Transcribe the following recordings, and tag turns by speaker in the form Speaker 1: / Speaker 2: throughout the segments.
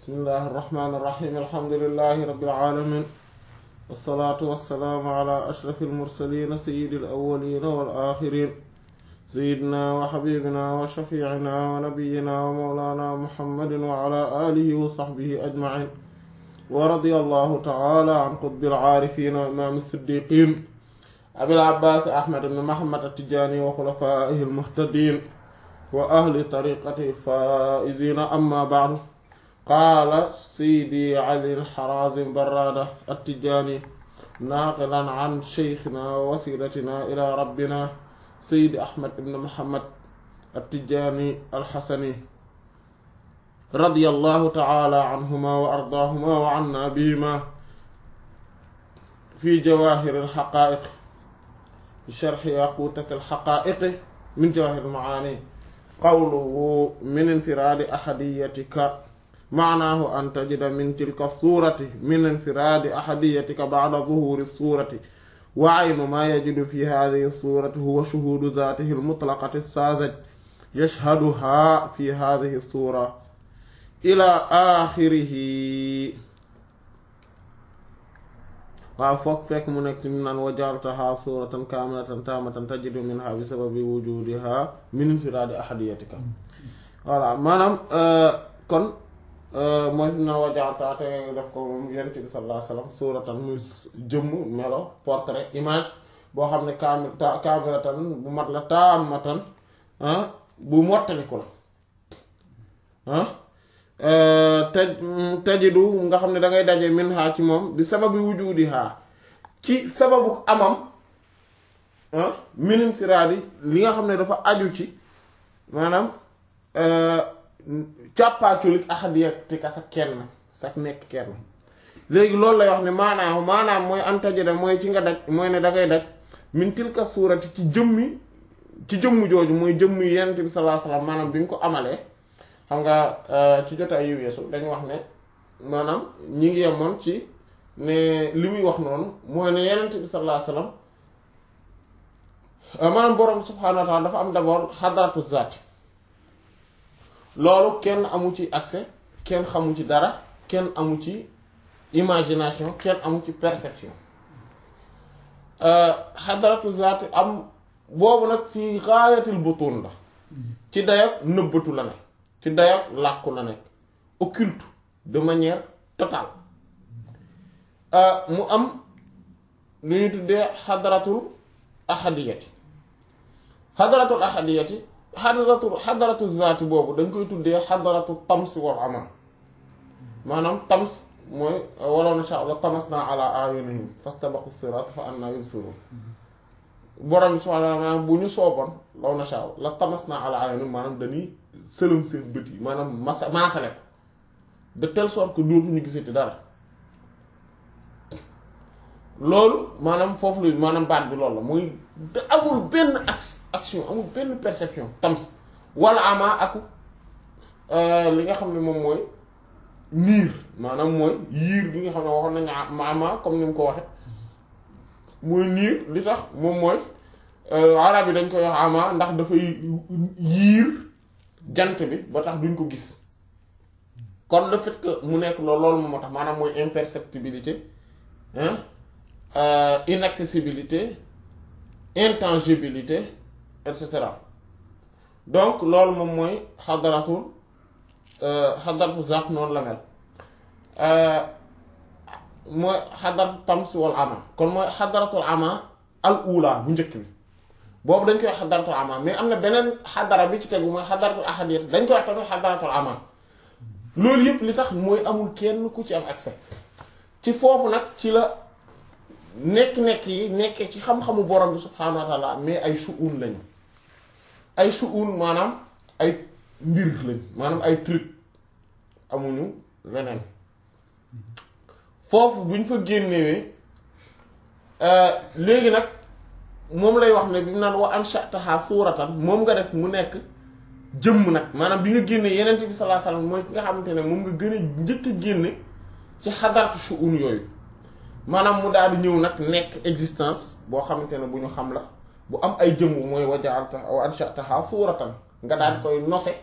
Speaker 1: bismillahi irrahmani irrahim alhamdulilahi rabilalamin walsalaatu walsalaamu ala ashrafi almursalina sayidi alawalina walaxirin sayidina wa xabibina wa shafiicina wa nabiyina wa mawlana muhammadin wa ala alihi wa saxbihi ajmain wa radia allahu taala an qutbi alcaarifina wa imaam siddiqin abil abbaas ahmad ibn muhammad attijaani wa xulafaihi almuhtadin wa ahli tariqati alfaa'izina amma ba'du qaala seydi ali alxarazim barrada attijaani naaqilan an sheykhina wa wasilatina ila rabbina seydi ahmad ibn muhammad attijaani alxasani radiyallahu taala anhuma wa ardaahuma wa anna bihima fi jawaahir alxaqaa'iq sharxi yaquutat alxaqaa'iq min jawaahir almacaani qawluhu min infiraadi ahadiyatika maanaahu an tajida min tilka suurati min infiraadi ahadiyatika bacda zuhuuri suurati wa aynu maa yajidu fi haadihi suurati huwa shuhuudu zaatihi almutlaqati saazaj yashhaduhaa fi haadihi suura ilaa aaxirihi waaw foog fekk mu nekk mu naan wa jaaltahaa suuratan kaamilatan taamatan tajidu minhaa bi sababi wujuudihaa min infiraadi ahadiyatika voilà maanaam kon mooy fi mu naan wa jaaltahaa te def ko moom yonent bi sallallaahu alayhi wa sallam suuratan muy jëmm melo portrait image boo xam ne kaamil kaamilatan bu mat la taamatan bu mottaliku la ah taj tajidu nga xam ne da ngay daje min haa ci moom bi sababi wujudi haa ci sababu amam min infiraadi li nga xam ne dafa aju ci maanaam càppaaculik ahadiyatika sa kenn sa nekk kenn léegi loolu lay wax ne maanaam maanaam mooy an tajida mooy ci nga daj mooy ne da ngay daj min tilka suurati ci jëmmi ci jëmm jooju mooy jëmm yi Yonent bi sallallahu alayhi wasallam maanaam bi nga ko amalee xam nga ci jotaay yu weesu dañu wax ne maanaam ñi ngi yemoon ci ne li muy wax noonu mooy ne Yonent bi sallallahu alayhi wasallam maanaam borom subhaanahu wa ta'ala dafa am d'abord xadaratu zaat loolu kenn amu ci accès kenn xamu ci dara kenn amu ci imagination kenn amu ci perception xadaratu zaat am boobu nag fii gaayatil butun la ci dayak nëbbatu la ne ci dayak làkku la nekk occulte de manière totale mu am lu ñu tuddee xadaratul ahadiyati xadaratul ahadiyati xadaratul xadaratul zaati boobu dañ koy tuddee xadaratul tams wal amal maanaam tams mooy walaw nasha Allah tamasna ala ayunihim fastabaqu sirat fa anna yubsirun borom subhaanahu wa ta'aala bu ñu sooboon law nasha la tamasna ala ayunihim maanaam dañuy sëlëm seen bët yi maanaam masa maasale ko de telle sorte que dootuñu gisati dara loolu maanaam foofu lu maanaam baat bi loolu la muy amul benn action amul benn perception tams wala ama aku li nga xam ne moom mooy niir maanaam mooy yiir bi nga xam ne waxoon nañu ama comme ni mu ko waxe mooy niir li tax moom mooy arab yi dañ koy wax ama ndax dafay yiir jant bi ba tax duñ ko gis kon le fait que mu nekk loolu loolu moom moo tax maanaam mooy imperceptibilité hein inaccessibilité intangibilité et cetera donc loolu moom mooy xadaratul xadaratu zaat noonu la mel mooy xadaratu tams wal ama kon mooy xadaratul ama al ula bu njëkk bi boobu dañ koy wax xadaratul ama mais am na beneen xadara bi ci tegu mooy xadaratul ahadiyat dañ koy wax tamit xadaratul ama loolu yëpp li tax mooy amul kenn ku ci am accès ci foofu nag ci la nekk-nekk yi nekkee ci xam-xamu borom bi subhaanahu wa taala mais ay shu'un lañu ay shu'un maanaam ay mbir lañ maanaam ay truc amuñu leneen foofu buñ fa génnewee léegi nag moom lay wax ne bi mu naan wa ansha'taha suuratan moom nga def mu nekk jëmm nag maanaam bi nga génne yeneen bi sallallahu alayhi wasallam mooy ki nga xamante ne moom nga gën a njëkk a génne ci xadaratu shu'un yooyu maanaam mu daal di ñëw nag nekk existence boo xamante ne bu ñu xam la bu am ay jëmm mooy wa ja'alta wa ansha'taha suuratan nga daal di koy nose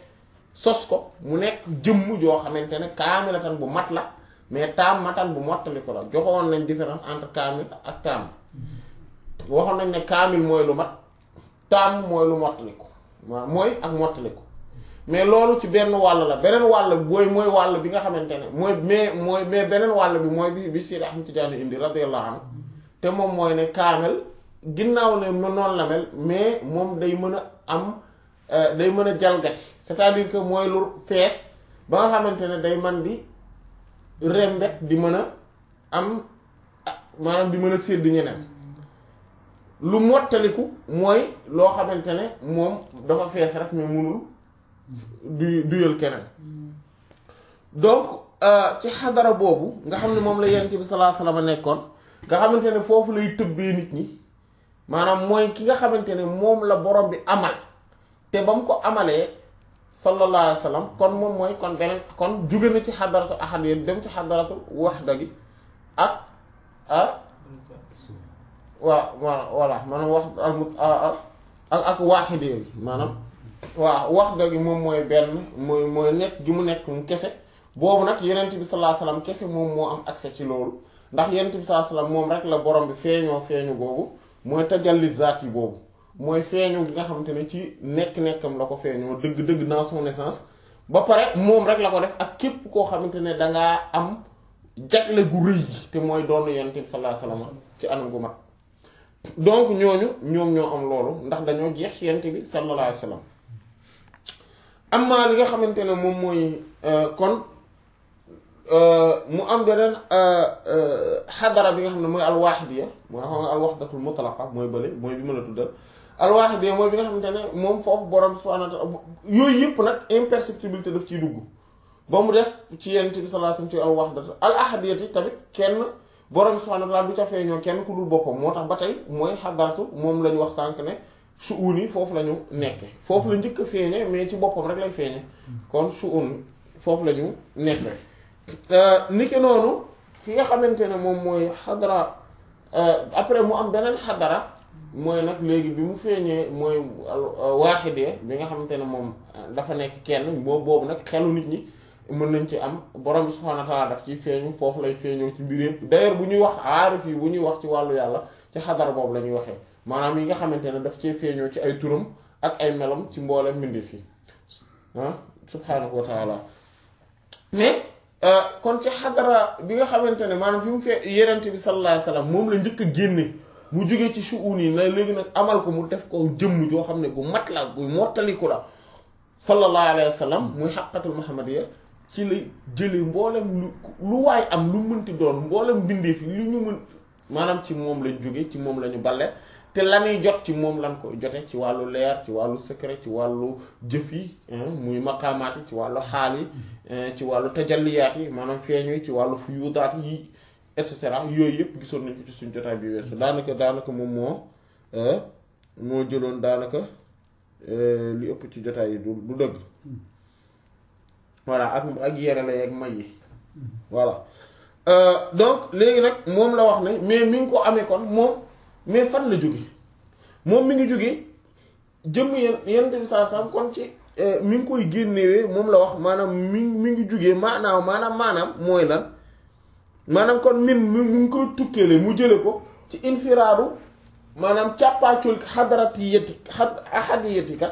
Speaker 1: sos ko mu nekk jëmm joo xamante ne kaamilatan bu mat la mais taam matan bu mottali ko la joxoon nañ différence entre kaamil ak taam waxoon nañ ne kaamil mooy lu mat taam mooy lu mottali ko waaw mooy ak mottali ko mais loolu ci benn wàll la beneen wàll booy mooy wàll bi nga xamante ne mooy mais mooy mais beneen wàll bi mooy bi bi Seydi Ahmad Tijaani indi radiyallahu anhu te moom mooy ne kaamel ginnaaw ne noonu la mel mais moom day mën a am day mën a jalgati c'est-à-dire que mooy lu fees ba nga xamante ne day man di rembet di mën a am maanaam di mën a sédd ñeneen lu mottaliku mooy loo xamante ne moom dafa fees rek mais munul du duyal keneen donc ci xadara boobu nga xam ne moom la yonent bi sallallahu alayhi wasallam nekkoon nga xamante ne foofu lay tëbbee nit ñi maanaam mooy ki nga xamante ne moom la borom bi amal te ba mu ko amalee sallallahu alayhi wasallam kon moom mooy kon beneen kon jóge na ci xadaratu ahad yi dem ci xadaratu waxda gi ak ah waaw waaw voilà maanaam wax ak ak waaxidee bi maanaam waaw waxda gi moom mooy benn mooy mooy nekk gi mu nekk mu kese boobu nag yonent bi sallallahu alayhi wasallam kese moom moo am accès ci loolu ndax yonent bi sallallahu alayhi wasallam moom rek la borom bi feeñoo feeñu googu mooy tajalli zaat yi boobu mooy feeñu gi nga xamante ne ci nekk-nekkam la ko feeñoo dëgg-dëgg dans son essence ba pare moom rek la ko def ak képp koo xamante ne dangaa am jagle gu rëy gi te mooy doon yonent bi sallallahu alayhi wasallam ci anam gu mat donc ñooñu ñoom ñoo am loolu ndax dañoo jeex ci yonent bi sallallahu alayhi wasallam amma li nga xamante ne moom mooy kon mu am beneen xadara bi nga xam ne mooy alwaaxidiya mooy xam nga alwaxdatul mutlaqa mooy bële mooy bi ma la tuddal alwaaxidiya mooy bi nga xamante ne moom foofu borom subhaanahu wa ta'aala yooyu yëpp nag imperceptibilité daf ciy dugg ba mu des ci yonent bi sallallahu alayhi wasallam ci alwaxdatu al ahadiyati tamit kenn borom subhaanahu wa ta'aala du ca feeñoo kenn ku dul boppam moo tax ba tey mooy xadaratu moom la ñu wax sànq ne suun yi foofu la ñu nekke foofu la njëkk a feeñe mais ci boppam rek lay feeñe kon suun foofu la ñu nekke niki noonu fi nga xamante ne moom mooy xadara après mu am beneen xadara mooy nag léegi bi mu feeñee mooy waaxidee bi nga xamante ne moom dafa nekk kenn boobu boobu nag xelu nit ñi mën nañ ci am borom bi subhaanahu wa ta'aala daf ciy feeñu foofu lay feeñoo ci mbir yëpp d'ailleurs bu ñuy wax aarif yi bu ñuy wax ci wàllu yàlla ci xadara boobu la ñuy waxee maanaam yi nga xamante ne daf cee feeñoo ci ay turam ak ay melam ci mboolem mbindeef yi ah subhaanahu wa ta'aala mais kon ci xadara bi nga xamante ne maanaam fi mu fee yenente bi sallallahu alayhi wasallam moom la njëkk a génne mu jógee ci shu'un yi na léegi nag amal ko mu def ko jëmm joo xam ne gu mat la gu mottaliku la sallallahu alayhi wasallam muy xaqatul muhammadiyya ci la jëlee mboolem lu lu waay am lu mënti doon mboolem mbindeef yi lu ñu mën maanaam ci moom lañ jóge ci moom la ñu balle te la ñuy jot ci moom lañ ko jote ci wàllu leer ci wàllu secret ci wàllu jëf yi muy maqaamaat yi ci wàllu xaal yi ci wàllu tajalliyaat yi maanaam feeñu yi ci wàllu fuyudaat yi et cetera yooyu yëpp gisoon nañ ko ci suñ jotaay bi weesu daanaka daanaka moom moo moo jëloon daanaka li ëpp ci jotaay yi du du dëgg voilà ak ak yere la yeeg may yi voilà donc léegi nag moom la wax ne mais mi ngi ko amee kon moom mais fan la jóge moom mi ngi jóge jëmm yen yenente bi saa sam kon ci mi ngi koy génnewee moom la wax maanaam mi mi ngi jógee maanaam maanaam maanaam mooy lan maanaam kon min mi ngi koy tukkeele mu jële ko ci infiraadu maanaam càppaacul xadarati yetti xad ahadi yettika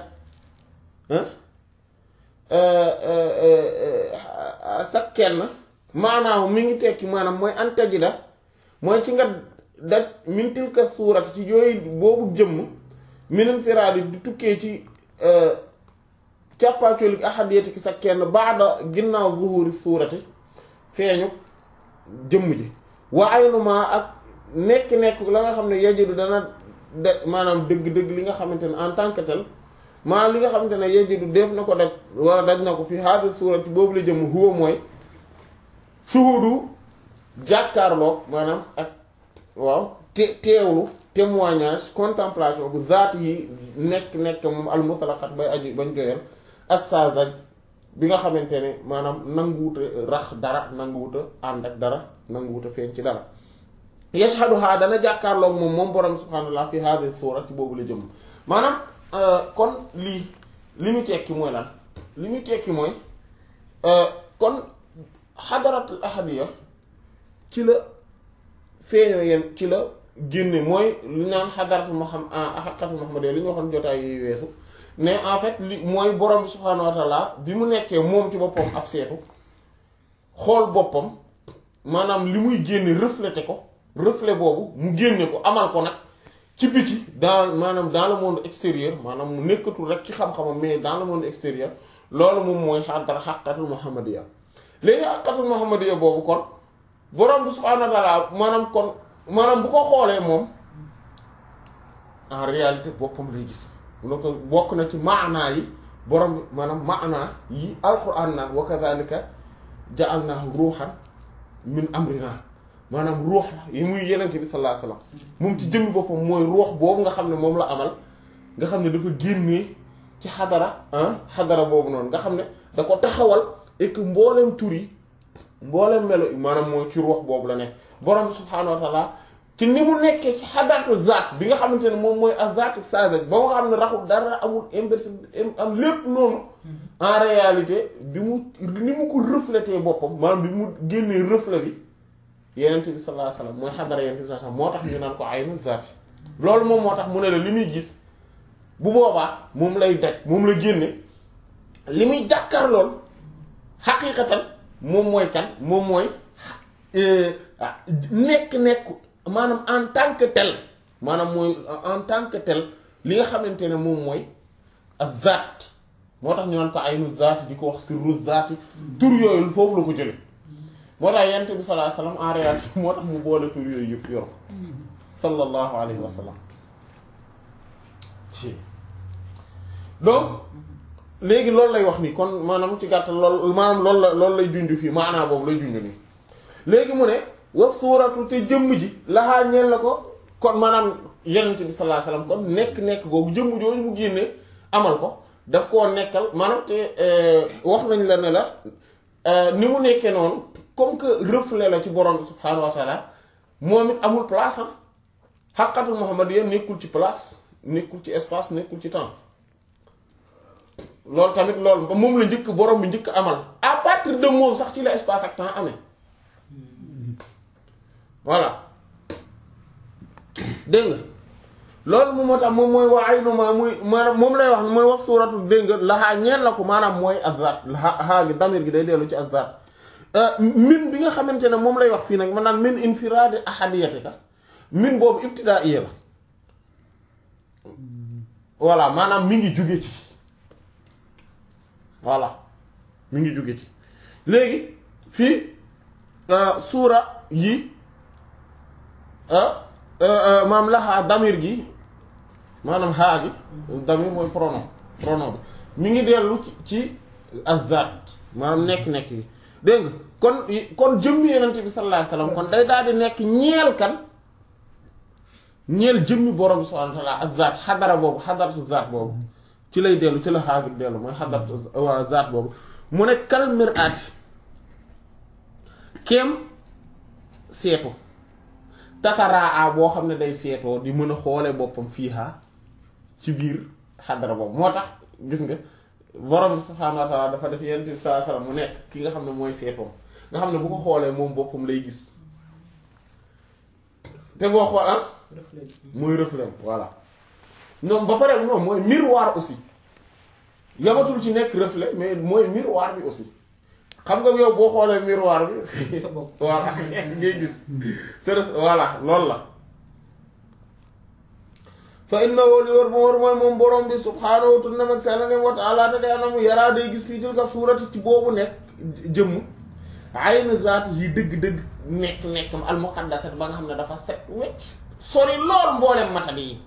Speaker 1: sa kenn maanaam mi ngi tekki maanaam mooy antajida mooy ci nga daj min tilka suurat ci yooyu boobu jëmm minin firaadi di tukkee ci càppaacolik ahadiyati ki sa kenn baada ginnaaw zuhuri suurati feeñu jëmm ji wa aynuma ak nekk-nekk la nga xam ne yajidu dana de maanaam dëgg-dëgg li nga xamante ne en tant que tel maanaam li nga xamante ne yajidu def na ko daj wala daj na ko fi haadi suurati boobu la jëmm huwa mooy shuhudu jàkkaarloog maanaam ak waaw te teewlu témoignage contemplation bu zaat yi nekk nekk moom al mutlaqat bay aju bañ joyal assazaj bi nga xamante ne maanaam nanguwuta rax dara nanguwuta ànd ak dara nanguwuta feeñ ci dara yashhaduha dana jàkkaarloog moom moom borom subhaanahu wa ta'ala fi hadhihi suura ci boobu la jëm maanaam kon lii li mu tekki mooy lan li muy tekki mooy kon xadaratul ahadiya ci la feeñoo yeen ci la génne mooy li naan xadaratul muhammad xaqatul muhammadiyya li ñu waxoon jotaay yuy weesu ne en fait li mooy borom bi subhaanahu wa taala bi mu nekkee moom ci boppam ab seetu xool boppam maanaam li muy génne reflété ko reflet boobu mu génne ko amal ko nag ci biti dans maanaam dans le monde extérieur maanaam mu nekkatul rek ci xam-xamam mais dans le monde extérieur loolu moom mooy xadara xaqatul muhammadiyya léegi xaqatul muhammadiyya boobu kon borom bi subhaanahu wa taala maanaam kon maanaam bu ko xoolee moom en réalité boppam lay gis mu ne ko bokk na ci maanaa yi borom bi maanaam maanaa yi alquran naan wa kadhalika ja'alnahu ruuxan min amrina maanaam ruux la yi muy yenente bi sallallahu alayhi wasallam moom ci jëmmi boppam mooy ruux boobu nga xam ne moom la amal nga xam ne dafa génnee ci xadara ah xadara boobu noonu nga xam ne da ko taxawal et que mboolem tur yi mboolem melo maanaam mooy ci ruux boobu la nekk borom bi subhaanahu wa taala ci ni mu nekkee ci xadaratu zaat bi nga xamante ne moom mooy azatu saza ba nga xam ne raxul dara amul inverse am lépp noonu en réalité bi mu ni mu ko reflété boppam maanaam bi mu génnee reflet bi yenent bi sallallahu alayhi wasallam mooy xadara yenent bi sallallahu alayhi wasallam moo tax ñu naan ko aynu zaati loolu moom moo tax mu ne la li muy gis bu boobaa moom lay daj moom la génne li muy jàkkaar lool xaqiiqatan moom mooy kan moom mooy nekk-nekk maanaam en tant que tel maanaam mooy en tant que tel li nga xamante ne moom mooy az-zaat moo tax ñu naan ko aynu zaati di ko wax sirru zaati tur yooyu foofu la ko jële moo tax yent bi sallallahu alayhi wasallam en réalité moo tax mu boole tur yooyu yëpp yor ko sallallahu alayhi wa sallam donc léegi loolu lay wax ni kon maanaam ci gàttal lool maanaam loolu la loolu lay junj fii maanaa boobu lay junj nii léegi mu ne wa suuratu te jëmm ji laxaa ñeel la ko kon maanaam yonent bi sallallahu alayhi wasallam kon nekk-nekk googu jëmm jooju mu génne amal ko daf koo nekkal maanaam te wax nañ la ne la ni mu nekkee noonu comme que reflet la ci borom bi subhaanahu wa taala moom it amul place am xaqatul muhammadiyya nekkul ci place nekkul ci espace nekkul ci temps loolu tamit loolu moom la njëkk borom bi njëkk amal à partir de moom sax ci la espace ak temps amee voilà dégg nga loolu moom moo tax moom mooy waa ay numa muy maanaam moom lay wax mooy wax suuratu dégg nga laxaa ñeen la ko maanaam mooy azat xaa gi damir gi day dellu ci azat min bi nga xamante ne moom lay wax fii nag maanaam min infiraadi ahadiyatika min boobu ibtidaaiya la voilà maanaam mi ngi jóge ci voilà mi ngi jóge ci léegi fii suura yi maam laxaa damir gi maanaam xaa gi damir mooy pronom pronom bi mi ngi dellu ci azat maanaam nekk-nekk yi dégg nga kon kon jëmmi yenente bi sallallahu alayhi wasallam kon day daal di nekk ñeel kan ñeel jëmmi borom bi subhanahu wa ta'ala ak zaat xadara boobu xadaratu zaat boobu ci lay dellu ci la xaagir dellu mooy xadaratu waa zaat boobu mu ne kal mir'ati kem seetu tataraa boo xam ne day seetoo di mën a xoole boppam fiiha ci biir xadara boobu moo tax gis nga borom bi subhaanahu wa ta'ala dafa def yenent bi sallallahu alayhi wasallam mu nekk ki nga xam ne mooy seetoom nga xam ne bu ko xoolee moom boppam lay gis te boo xool ah mooy reflet voilà ñoom ba pare non mooy miroir aussi yamatul ci nekk reflet mais mooy miroir bi aussi xam nga yow boo xoolee miroir bi voilà ngay gis c'est voilà loolu la fa innahu li wër ma wër mooy moom borom bi subhaanahu tunnam ak sell ne wa ta'ala te day anamu yaraa day gis fii tilka suurati ci boobu nekk jëmm ayna zaatu yi dëgg-dëgg nekk nekk al muqaddasat ba nga xam ne dafa set wecc sori lool mboolem matadi yi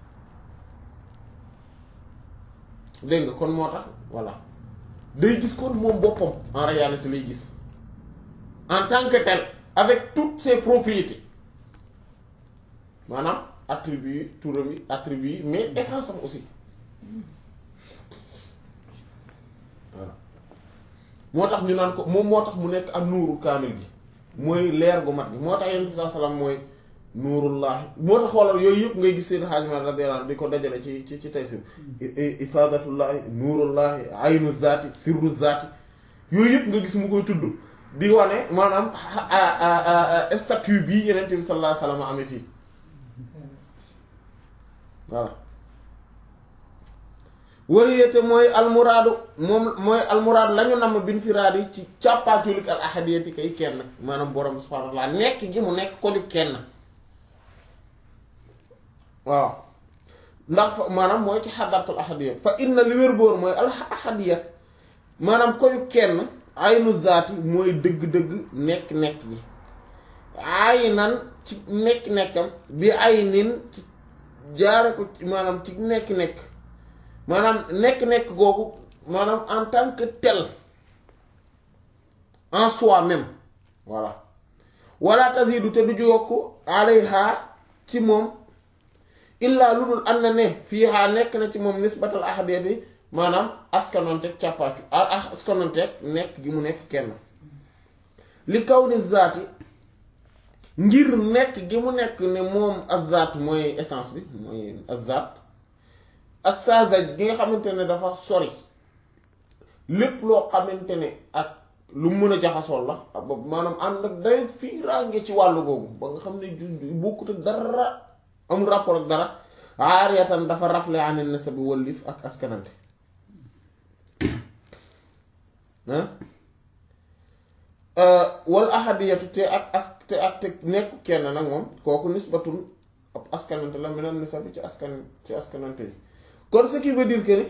Speaker 1: dégg nga kon moo tax voilà day gis kon moom boppam en réalité lay gis en tant que tel avec toutes ses propriétés maanaam attribut yi turam yi attribut yi mais essence am aussi voilà moo tax ñu naan ko moom moo tax mu nekk ak nuuru kaamil gi mooy leer gu mat gi moo tax yenn bi saa salaam mooy nuurullahi moo tax xoolal yooyu yëpp ngay gis seen xaajma radiyallahu anhu di ko dajale ci ci ci taysir ifadatullahi nuurullahi aynu zaati sirru zaati yooyu yëpp nga gis mu koy tudd di wane maanaam statut bii yenente bi sallallahu alayhi wasallam amee fii voilà wayete mooy almuraadu moom mooy almuraadu la ñu namm bin firaad yi ci càppaatulik al ahadiyati kay kenn maanaam borom bi subhanahu wa ta'ala nekk gi mu nekk ko ju kenn waaw ndax fa maanaam mooy ci xadaratul ahadiya fa inna li wér boor mooy al ahadiya maanaam ko ju kenn aynu zaati mooy dëgg-dëgg nekk-nekk gi aynan ci nekk-nekkam bi aynin ci jaare ko maanaam ci nekk-nekk maanaam nekk-nekk googu maanaam en tant que tel en soi-même voilà wala tazidu te du yokk alayha ci moom illaa lu dul am na ne fii haa nekk na ci moom nisbatal ahadiyati maanaam askanonteeg càppaatu askanonteeg nekk gi mu nekk kenn li kaw ni zaati ngir nekk gi mu nekk ne moom azzaat mooy essence bi mooy azzaat assazaj gi nga xamante ne dafa sori lépp loo xamante ne ak lu mën a jaxasool la maanaam ànd ak day fii rànge ci wàllu googu ba nga xam ne ju bokkute dara amul rapport ak dara aariyatan dafa rafle anil nasab bi wallif ak askanante wal ahadiyatu te ak as te ak te nekk kenn nag moom kooku nisbatun ab askanante la meneen nisab bi ci askan ci askanante yi kon ce qui veut dire que ni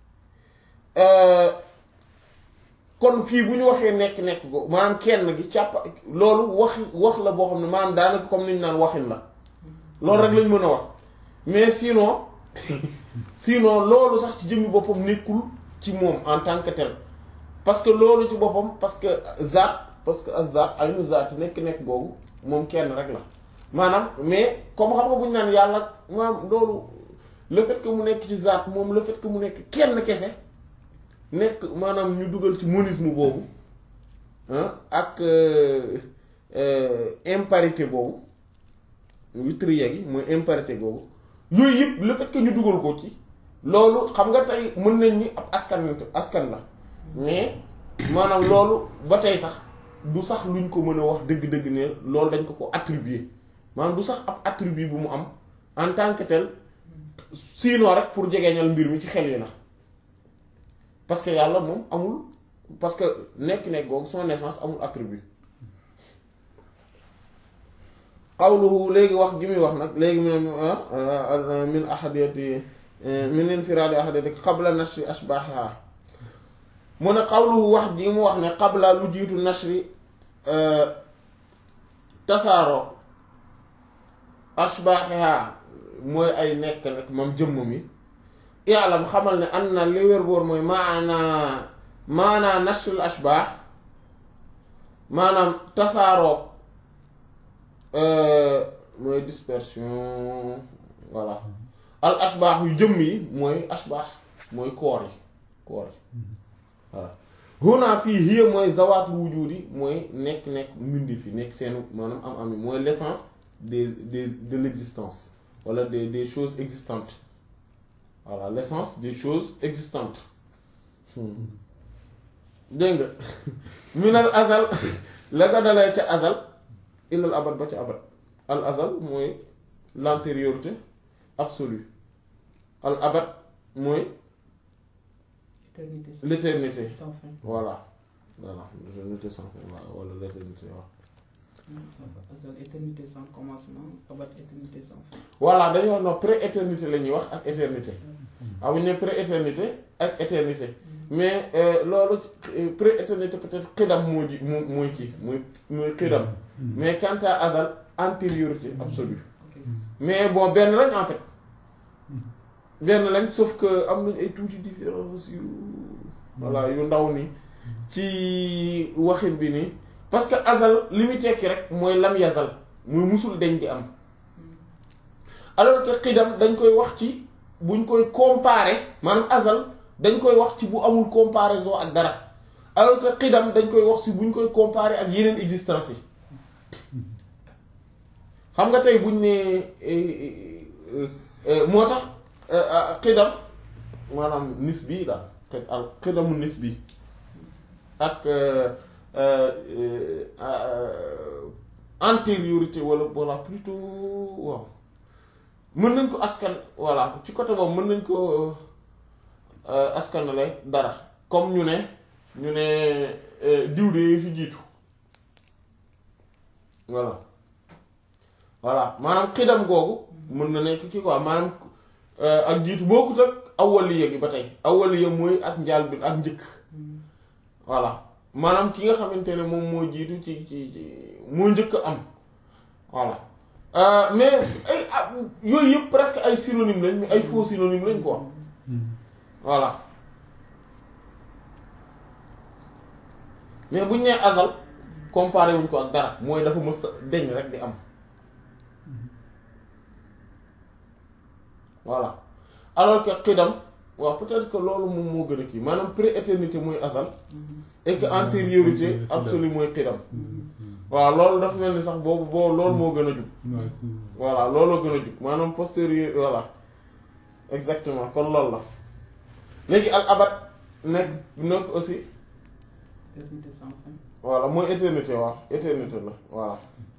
Speaker 1: kon fii bu ñu waxee nekk-nekk go maanaam kenn gi càpp loolu wax wax la boo xam ne maanaam daanaka comme ni ñu naan waxin la loolu rek lañ mën a wax mais sinon sinon loolu sax ci jëmmi boppam nekkul ci moom en tant que tel parce que loolu ci boppam parce que zaat parce que azat ay nu zaat nekk-nekk googu moom kenn rek la maanaam mais comme xam nga bu ñu naan yàlla maanaam loolu le fait que mu nekk ci zaat moom le fait que mu nekk kenn kese nekk maanaam ñu dugal ci monisme boobu ak imparité boobu witrier gi mooy imparité boobu yooyu yëpp le fait que ñu dugal ko ci loolu xam nga tey mën nañ ni ab askan askan la mais maanaam loolu ba tey sax du sax luñ ko mën a wax dëgg-dëgg ne loolu dañ ko ko attribuer maanaam du sax ab attribut bu mu am en tant que tel sinon rek pour jegeñal mbir mi ci xel yi la parce que yàlla moom amul parce que nekk-nekk googu son naissance amul attribut qawluhu léegi wax gi muy wax nag léegi mu ne min ahadiyati min infiraadi ahadiyati qabla nashri ashbaahiha mu ne qawluhu wax gi mu wax ne qabla lu jiitu nashri tasaaroo ashbaahiha mooy ay nekk nag moom jëmm mi i'lam xamal ne an na li wér boor mooy maanaa maanaa nashril ashbaax maanaam tasaaroo mooy dispersion voilà al ashbaax yu jëmm yi mooy ashbaax mooy koor yi koor yi voilà huna fii hiya mooy zawaatu wujudi mooy nekk-nekk mbindi fi nekk seen maanaam am am yi mooy l'essence des des de l'existence wala des des choses existantes voilà l'essence des choses existantes dégg nga minal azal la ko dalee ca azal ilal abad ba ca abad al azal mooy l'antériorité absolue al abad mooy
Speaker 2: éternité
Speaker 1: l'éternité
Speaker 2: sans fin.
Speaker 1: voilà voilà l'éternité sans fin voilà wala l'éternité waaw
Speaker 2: Azal éternité sans commencement, abad éternité sans fin.
Speaker 1: voilà dañuy wax non pré-éternité la ñuy wax ak éternité ah bu ñu nee pré-éternité ak éternité mais euh, loolu ci- pré-éternité peut-être xidam moo ji moo mooy kii mooy mooy xidam mais quant à azal antériorité absolue
Speaker 2: Ok.
Speaker 1: mais bon benn lañ en fait benn lañ sauf que am nañ ay tuuti différence yu voilà yu ndaw ni ci waxin bi nii parce que azal li muy tekki rek mooy lam yazal muy musul deñ di am alors que xidam dañ koy wax ci buñ koy comparer maanaam azal dañ koy wax ci bu amul comparaison ak dara alors que xidam dañ koy wax ci buñ koy comparer ak yeneen existence yi xam nga tey buñ ne moo tax xidam maanaam nis bii daal al xidamu nis bi ak antériorité wala wala plutôt waaw mën nañ ko askan voilà ci côté boobu mën nañ ko askanale dara comme ñu ne ñu ne diw de fi jiitu voilà voilà maanaam xidam googu mën na nekk kii quoi maanaam ak jiitu bokkut ak awwaliya gi ba tey awwaliya mooy ak njaal bi ak njëkk voilà maanaam ki nga xamante ne moom moo jiitu ci ci ci moo njëkk am voilà mais ay yooyu yëpp presque ay synonyme lañ mais ay faux synonyme lañ quoi voilà mais buñ nee azal comparé wuñ ko ak dara mooy dafa mës deñ rek di am voilà alors que xidam waaw peut-être que loolu moom moo gën a kii maanaam pré-éternité mooy azal et que antériorité absolue mooy xidam waaw loolu dafa mel ni sax boobu boobu loolu moo gën a jub voilà looloo gën a jub maanaam postérieur voilà exactement kon loolu la léegi al abad nekk nekk aussi
Speaker 2: éternité sans fin.
Speaker 1: voilà mooy éternité waaw éternité la voilà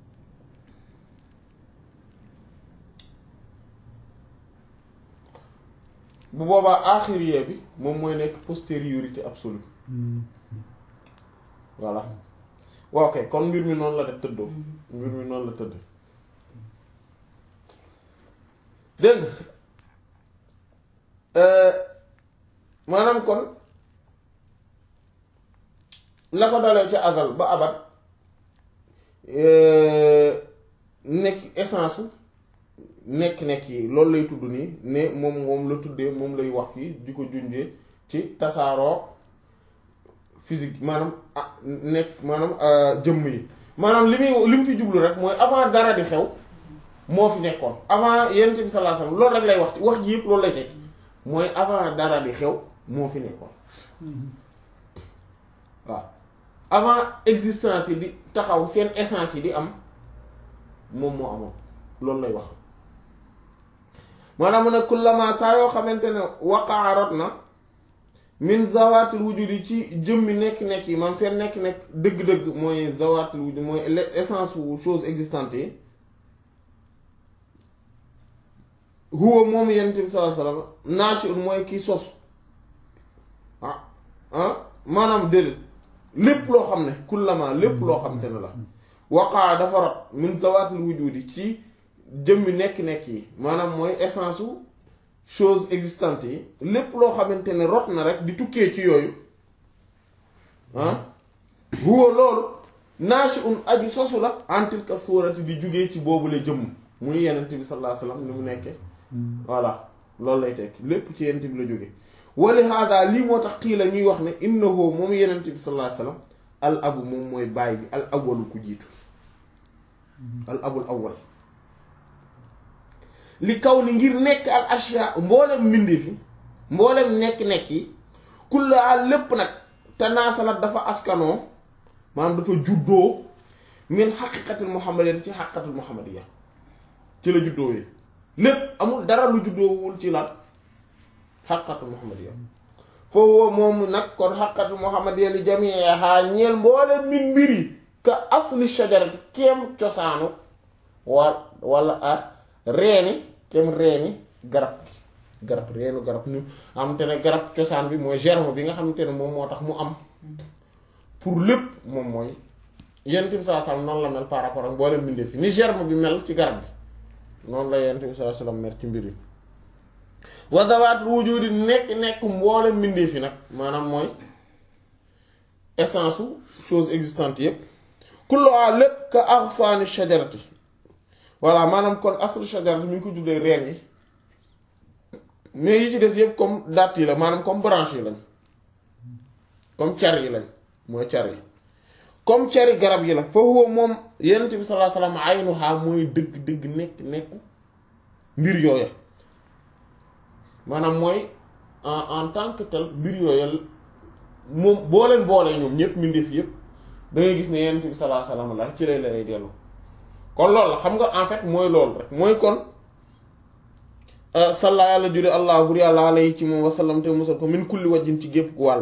Speaker 1: bu boobaa axiriye bi moom mooy nekk postériorité absolue voilà waaw kay kon mbir mi noonu la def tëddoo mbir mi noonu la tëdd dégg maanaam kon la ko dalee ca azal ba abat nekk essence nekk-nekk yi loolu lay tudd nii ne moom moom la tuddee moom lay wax fii di ko junjee ci tasaaroo physique maanaam ah nekk maanaam jëmm yi maanaam li muy li mu fi jublu rek mooy avant dara di xew moo fi nekkoon avant yonent bi sallallahu alayhi wasallam loolu rek lay wax wax ji yëpp loolu lay teg mooy avant dara di xew moo fi nekkoon waaw avant existence yi di taxaw seen essence yi di am moom moo amoon loolu lay wax maanaam mu ne kullama saa yoo xamante ne waqaa rot na min zawatil wujudi ci jëmmi nekk-nekk yi maanaam seen nekk-nekk dëgg-dëgg mooy zawatil wujudi mooy essence wu chose existante yi huwa moom yonent bi sallallahu alayhi wasallam naashi'un mooy kii sos ah ah maanaam déedéet lépp loo xam ne kullama lépp loo xam te ne la waqaa dafa rot min zawatil wujudi ci jëmmi nekk-nekk yi maanaam mooy essence wu chose existante yi lépp loo xamante ne rot na rek di tukkee ci yooyu ah huwa loolu naashi'un aju sosu la en tilka suurati di jugee ci boobule jëmm muy yenent bi sallallahu alayhi wasallam ni mu nekke voilà loolu lay tekk lépp ci yenent bi la jóge wali hada lii moo tax xii la ñuy wax ne innahu moom yenent bi sallallahu alayhi wasallam al abu moom mooy baay bi al awwalu ku jiitu al abul awwal li kaw ni ngir nekk al ashya mboolem mbindi fi mboolem nekk-nekk yi kulla lépp nag tanaasalat dafa askanoo maanaam dafa juddoo min xaqiqatil muhammadiyya ci xaqiqatil muhammadiyya ci la juddoo yi lépp amul dara lu juddoowul ci lan xaqiqatil muhammadiyya foofu moom nag kon xaqiqatil muhammadiyya li jamiiha ñeel mboolem min mbir yi ka asli shajarati kem cosaanu wa wala a reeni kem reeni garab garab reenu garab ñu xamante ne garab cosaan bi mooy germe bi nga xamante ne moom moo tax mu am pour lépp moom mooy yent bi saa sallam noonu la mel par rapport ak mboolem mbindeef fi ni germe bi mel ci garab bi noonu la yent bi saa sallam mel ci mbir yi wa zawaatul wujudi nekk nekk mboolem mbindeef yi nag maanaam mooy essence su chose existante yépp kulluha lépp ka aghfani shajarati voilà maanaam kon aslu shajarati mi ngi ko juddee reen yi mais yi ci des yëpp comme datt yi la maanaam comme branche yi lañ comme car yi lañ mooy car yi comme cari garab yi la fa huwa moom yonent bi sallallahu alayhi wasallam aynuha mooy dëgg dëgg nekk nekku mbir yooya maanaam mooy en en tant que tel mbir yooya moom boo leen boolee ñoom ñëpp mbindeef yëpp da ngay gis ne yonent bi sallallahu alayhi wasallam la ci lay lay dellu kon loolu la xam nga en fait mooy loolu rek mooy kon salla yàlla jure allah bur yàlla alayhi ci moom wasallam te musal ko min kulli wajjin ci gépp gu wàll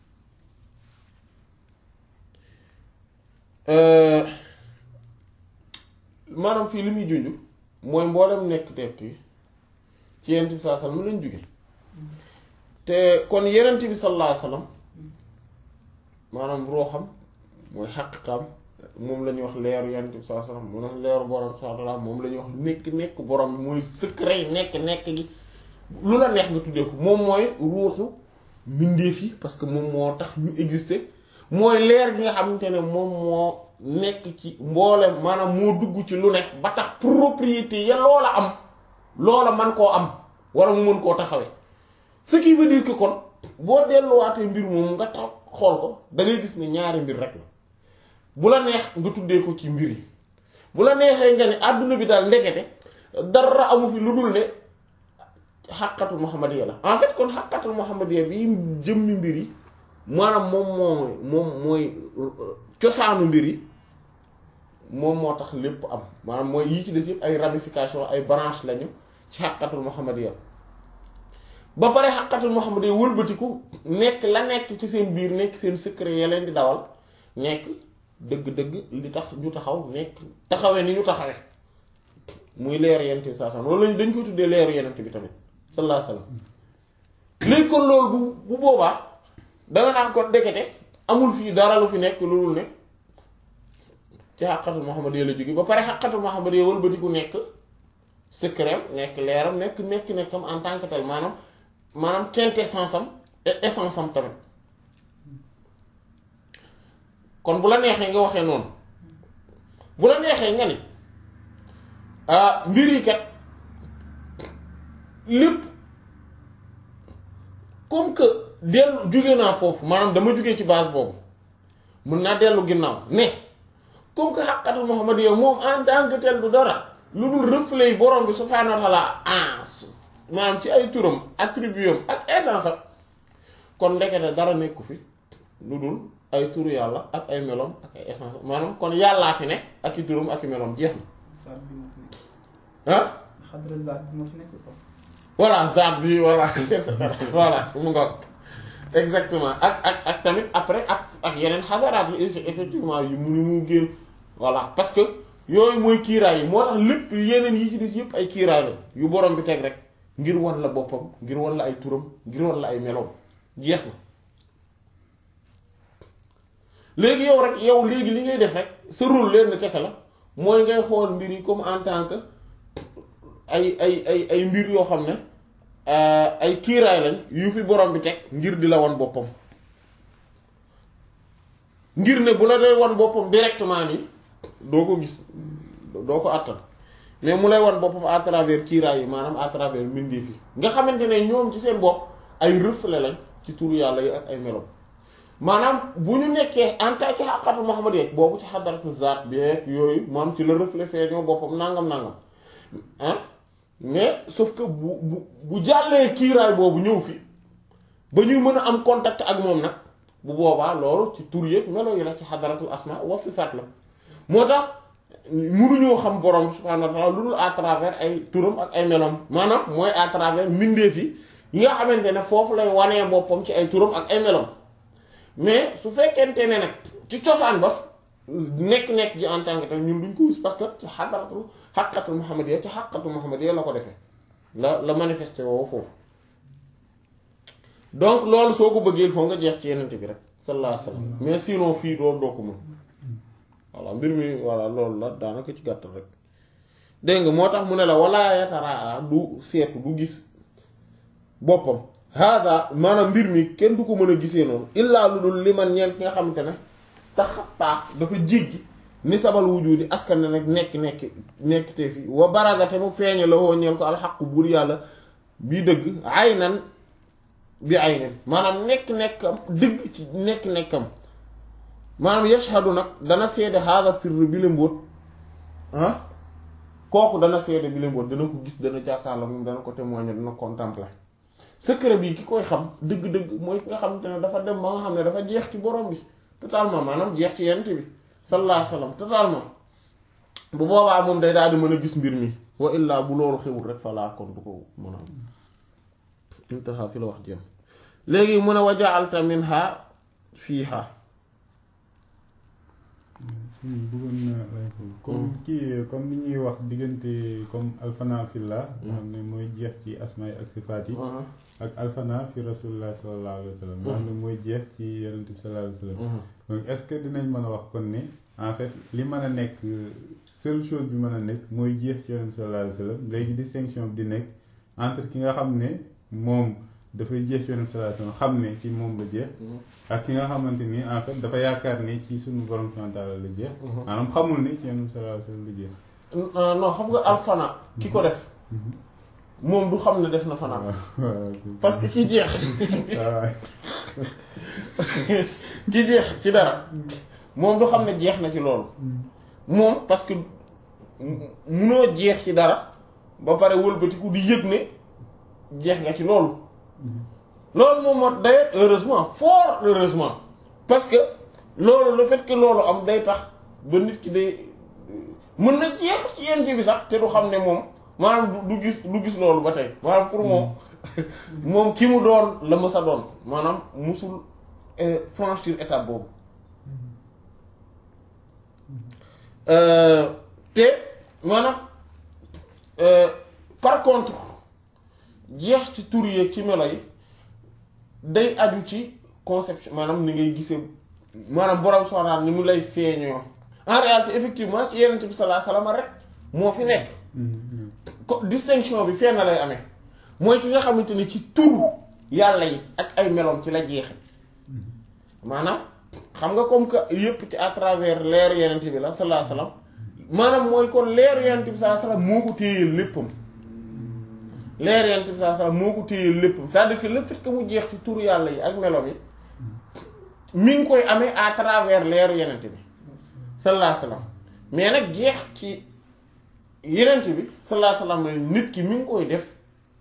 Speaker 1: maanaam fii li muy junj mooy mboolem nekk teet yi ci yenent bi sallallahu alayhi wasallam lañ jóge te kon yenent bi sallallahu alayhi wasallam maanaam ruuxam mooy xaqiqaam moom la ñuy wax leeru yenent bi sallallahu alayhi wasallam mu ne leeru borom subhanahu wa ta'ala moom la ñuy wax nekk nekk borom mooy secret nekk nekk gi lu la neex nga tuddee ko moom mooy ruuxu mbindeef yi parce que moom moo tax ñu exister mooy leer gi nga xamante ne moom moo nekk ci mboolem maanaam moo dugg ci lu nekk ba tax propriété ya loola am loola man koo am wala mu mën koo taxawee ce qui veut dire que kon boo delluwaatee mbir moom nga tax xool ko da ngay gis ne ñaari mbir rek la bu la neex nga tuddee ko ci mbir yi bu la neexee nga ne àdduna bi daal ndekete dara amu fi lu dul ne xàqatul muhammadiya la en fait kon xàqatul muhammadiya bi jëmmi mbir yi maanaam moom moo moom mooy cosaanu mbir yi moom moo tax lépp am maanaam mooy yii ci des yëpp ay ramification ay branche lañu ci xàqatul muhammadiya ba pare xàqatul muhammadiya wëlbatiku nekk la nekk ci seen biir nekk seen secret ya leen di dawal nekk dëgg-dëgg li tax ñu taxaw nekk taxawee ni ñu taxawee muy leeru yenent bi saa loolu lañ dañ koy tuddee leeru yenent bi tamit sallallahu alayhi wasallam léegi kon loolu bu bu boobaa danga naan ko ndekete amul fii dara lu fi nekk loolu ne ci xàqatul muhammadiya la jóge ba pare xàqatul muhammadiya wëlbatiku nekk secret nekk leeram nekk nekk nekkam en tant que tel maanaam maanaam quintessence am et essence am tamit kon bu la neexee nga waxee noonu bu la neexee nga ni mbir yi kat lépp comme que dellu jóge naa foofu maanaam dama jóge ci base boobu mën naa dellu ginnaaw ne comme que xaqatul muhammadiyya moom en tant que tel du dara lu dul reflet yi borom bi subhaanahu wa taala ah maanaam ci ay turam attributam ak essence am kon ndekete dara nekku fi lu dul ay turu yàlla ak ay melom ak ay essence maanaam kon yàllaa fi ne ak i turam ak i melom jeex na
Speaker 2: zaat bi moo fi nekk.
Speaker 1: ah
Speaker 2: xadra zaat bi moo fi nekk quoi.
Speaker 1: voilà zaat bi voilà et cetera voilà mu nga exactement ak ak ak tamit après ak ak yeneen xadaraat yi effectivement yu mu ni mu génn voilà parce que yooyu mooy kiiraay yi moo tax lépp yeneen yi ci des yëpp ay kiiraay la yu borom bi teg rek ngir wan la boppam ngir wan la ay turam ngir wan la ay meloom jeex na léegi yow rek yow léegi li ngay def rek sa rôle leen kese la mooy ngay xool mbir yi comme en tant que ay ay ay ay mbir yoo xam ne ay kiiraay lañ yu fi borom bi teg ngir di la wan boppam ngir ne bu la dee wan boppam directement nii doo ko gis doo ko àttal mais mu lay wan boppam à travers kiiraay yi maanaam à travers mbindeef yi nga xamante ne ñoom ci seen bopp ay reflet lañ ci turu yàlla yi ak ay melom maanaam bu ñu nekkee en tant que xaqatu Muhammad yeeg boobu ci xadaratu zaat bi yooyu moom ci la reflet feeñoo boppam nangam nangam ah mais sauf que bu bu bu jàllee kiiraay boobu ñëw fi ba ñuy mën a am contact ak moom nag bu boobaa loolu ci tur yëpp melo yi la ci xadaratul asma wa sifaat la moo tax mënuñoo xam borom subhaanahu wa ta'ala lu dul à travers ay turam ak ay meloom maanaam mooy à travers mbindeef yi yi nga xamante ne foofu lay wanee boppam ci ay turam ak ay meloom mais su fekkente ne nag ci cosaan ba nekk-nekk ji en tant que tel ñun duñ ko gis parce que ci xadaratul xaqatul muhammadiyya ci xaqatul muhammadiyya la ko defee la la manifesté woo foofu donc loolu soo ko bëggee il faut nga jeex ci yenente bi rek sallallahu alayhi wasallam mais sinon fii doo doo ko mën voilà mbir mi voilà loolu la daanaka ci gàttal rek dégg nga moo tax mu ne la wala yataraa du seetu du gis boppam hada maanaam mbir mi kenn du ko mën a gisee noonu illaa lu dul li man ñeel ki nga xamante ne taxataa dafa jéggi ni sabal wujudi askan ne nag nekk nekk nekk te fi wa barazate mu feeñe la woo ñeel ko alxaqu buur yàlla bii dëgg ay nan bi ay nen maanaam nekk nekkam dëgg ci nekk nekkam maanaam yashhadu nag dana seede hada sirr bi la mbóot ah kooku dana seede bi la mbóot dana ko gis dana jàkkaarloo moom dana ko témoigner dana contempler secret bi ki koy xam dëgg-dëgg mooy ki nga xamante ne dafa dem ba nga xam ne dafa jeex ci borom bi totalement maanaam jeex ci yent bi sallallahu alayhi wasallam totalement bu boobaa moom day daal di mën a gis mbir mi wa illaa bu loolu xewul rek falaa kon du ko mën a am intaha fi la wax jëm léegi mu ne wa ja'alta minha fiiha
Speaker 3: bëggoon na lay ko comme kii comme ni ñuy wax diggante comme alfana fillah nga xam ne mooy jeex ci asmaay ak sifaat yi ak alfana fi rasulullah sallallahu alayhi wa sallam nga xam ne mooy jeex ci yonent bi sallallahu alayhi wa sallam donc est-ce que dinañ mën a wax kon ne en fait li mën a nekk seule chose bi mën a nekk mooy jeex ci yonent bi sallallahu alayhi wa sallam léegi distinction bi di nekk entre ki nga xam ne moom dafay jeex ci yonent bi sallallahu alayhi wa sallam xam ne ci moom la jeex ak ki nga xamante ni en fait dafa yaakaar ne ci suñu borom subhanahu wa ta'ala la jeex maanaam xamul ne ci yonent bi sallallahu alayhi wa sallam la jeex
Speaker 1: non xam nga alfana ki ko def moom du xam ne def na fanaan parce que ki jeex ki jeex ci dara moom du xam ne jeex na ci loolu moom parce que munoo jeex ci dara ba pare wëlbatiku di yëg ne jeex nga ci loolu loolu moom moo d'ailleurs heureusement fort heureusement parce que loolu le fait que loolu am day tax ba nit ki day mën na jeex ci yent bi sax te du xam ne moom maanaam du gis du gis loolu ba tey maanaam pour moom moom ki mu doon la ma sa doon maanaam musul franchir étape boobu te maanaam par contre jeex ci tur yeeg ci melo yi day aju ci conception maanaam ni ngay gisee maanaam borom soxnaan ni mu lay feeñoo en réalité effectivement ci yenent bi sallallahu alayhi wasallam rek moo fi nekk ko distinction bi fenn lay amee mooy ki nga xamante ni ci turu yàlla yi ak ay meloom ci la jeexe maanaam xam nga comme que yëpp ci à travers leer yenent bi la sallallahu alayhi wasallam maanaam mooy kon leer yenent bi sallallahu alayhi wasallam moo ko téyeel léppam leer yenent bi sallallahu alayhi wasallam moo ko téyeel léppam c'est-à-dire que le fait que mu jeex ci turu yàlla yi ak meloom yi mi ngi koy amee à travers leer yenent bi sallallahu alayhi wasallam mais nag jeex ci yenent bi sallallahu alayhi wasallam nit ki mi ngi koy def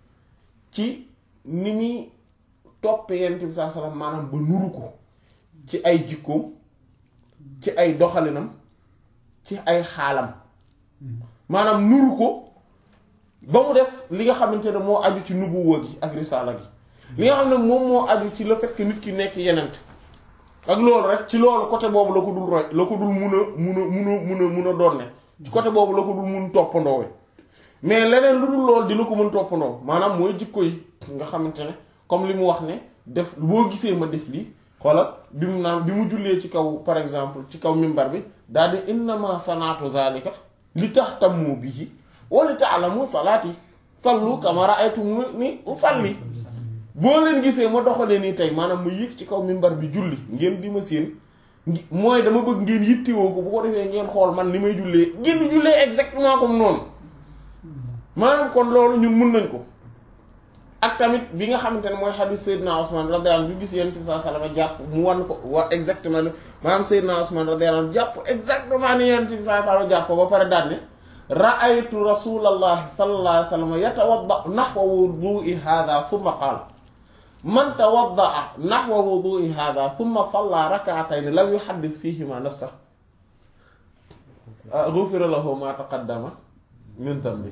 Speaker 1: ci ni muy topp yenent bi sallallahu alayhi wasallam maanaam ba nuru ko ci ay jikkoom ci ay doxalinam ci ay xaalam maanaam nuru ko ba mu des li nga xamante ne moo aju ci nubuwa gi ak risaala gi li nga xam ne moom moo aju ci le fait que nit ki nekk yenent ak loolu rek ci loolu côté boobu la ko dul roy la ko dul mun a mun a mun a mun a mun a doon ne ci côté boobu la ko dul mun toppandoo mais leneen lu dul loolu dina ko mën toppandoo maanaam mooy jikko yi nga xamante ne comme li mu wax ne def boo gisee ma def lii xoolal bi mu naan bi mu jullee ci kaw par exemple ci kaw mimbar bi daal di innama sanaatu zalika li tahtammu bihi wa li ta'lamu salaati sallu kama ra'aytumuni usalli boo leen gisee ma doxalee nii tey maanaam ma yëg ci kaw mimbar bi julli ngeen di ma séen mooy dama bëgg ngeen yittewoo ko bu ko defee ngeen xool man ni may jullee ngeen di jullee exactement comme noonu maanaam kon loolu ñun mun nañ ko ak tamit bi nga xamante ne mooy hadith Seydina Ousmane radiyallahu anhu bi gis yéen ci saa salama jàpp mu wan ko wa exactement maanaam Seydina Ousmane radiyallahu anhu jàpp exactement ni yéen ci saa salama jàpp ba pare daal ne ra'aytu rasulallahi sallallahu alayhi wa sallam yatawadda nahwa wudu'i hadha thumma qaala man tawaddaa naxwa wudu'i hada thumma salla rak'atayn lam yuhaddis fihima nafsahu ghufira lahu ma taqaddama min dhanbi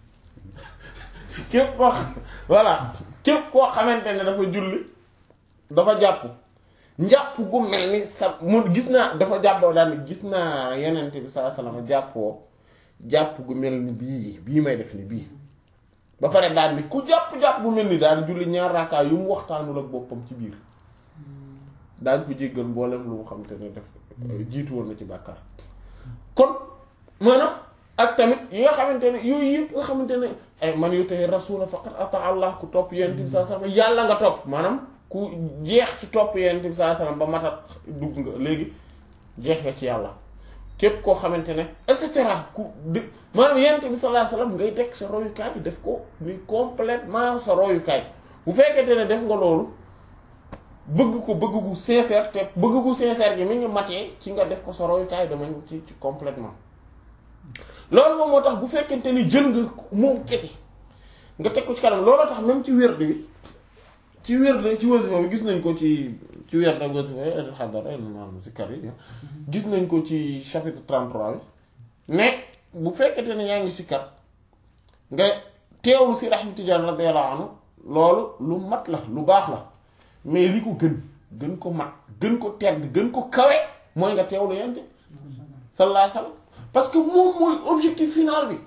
Speaker 1: képp koo voilà képp koo xamante ne dafa julli dafa jàpp njàpp gu mel ni sa mu gis naa dafa jàppoo daal gis naa yenente bi sallallahu alayhi wasallam jàppoo jàpp gu mel ni bii bii may def ni bii ba pare daal ni ku jàpp-jàpp bu mel ni daal julli ñaar raakaay yu mu waxtaanul ak boppam ci biir daañ ko jéggal mboolem lu mu xam te ne def jiitu woon na ci bàkkaar kon maanaam ak tamit yi nga xamante ne yooyu yëpp nga xamante ne ay man yu tey rasula faqat ata allah ku topp yonent bi saa sallam yàlla nga topp maanaam ku jeex ci topp yonent bi saa sallam ba matat dugg nga léegi jeex nga ci yàlla képp koo xamante ne et cetera ku dë maanaam yonent bi sallallahu alayhi wasallam ngay teg sa royukaay def ko muy complètement sa royukaay bu fekkente ne def nga loolu bëgg ko bëgg gu sincère te bëgg gu sincère gi mi ngi matee ci nga def ko sa royukaay dama ci ci complètement loolu moom moo tax bu fekkente ni jël nga moom kese nga teg ko ci kanam looloo tax même ci wérd bi ci wérd ci wasifa bi gis nañ ko ci ci wérd ak wasifa xadara maanaam zikkar yi gis nañ ko ci chapitre 33 bi mais bu fekkete ne yaa ngi sikkar nga teewlu si Ahmad Tijaan radiyallahu anhu loolu lu mat la lu baax la mais li ko gën gën ko mat gën ko tedd gën ko kawe mooy nga teewlu yent sallallahu alayhi wasallam parce que moom mooy objectif final bi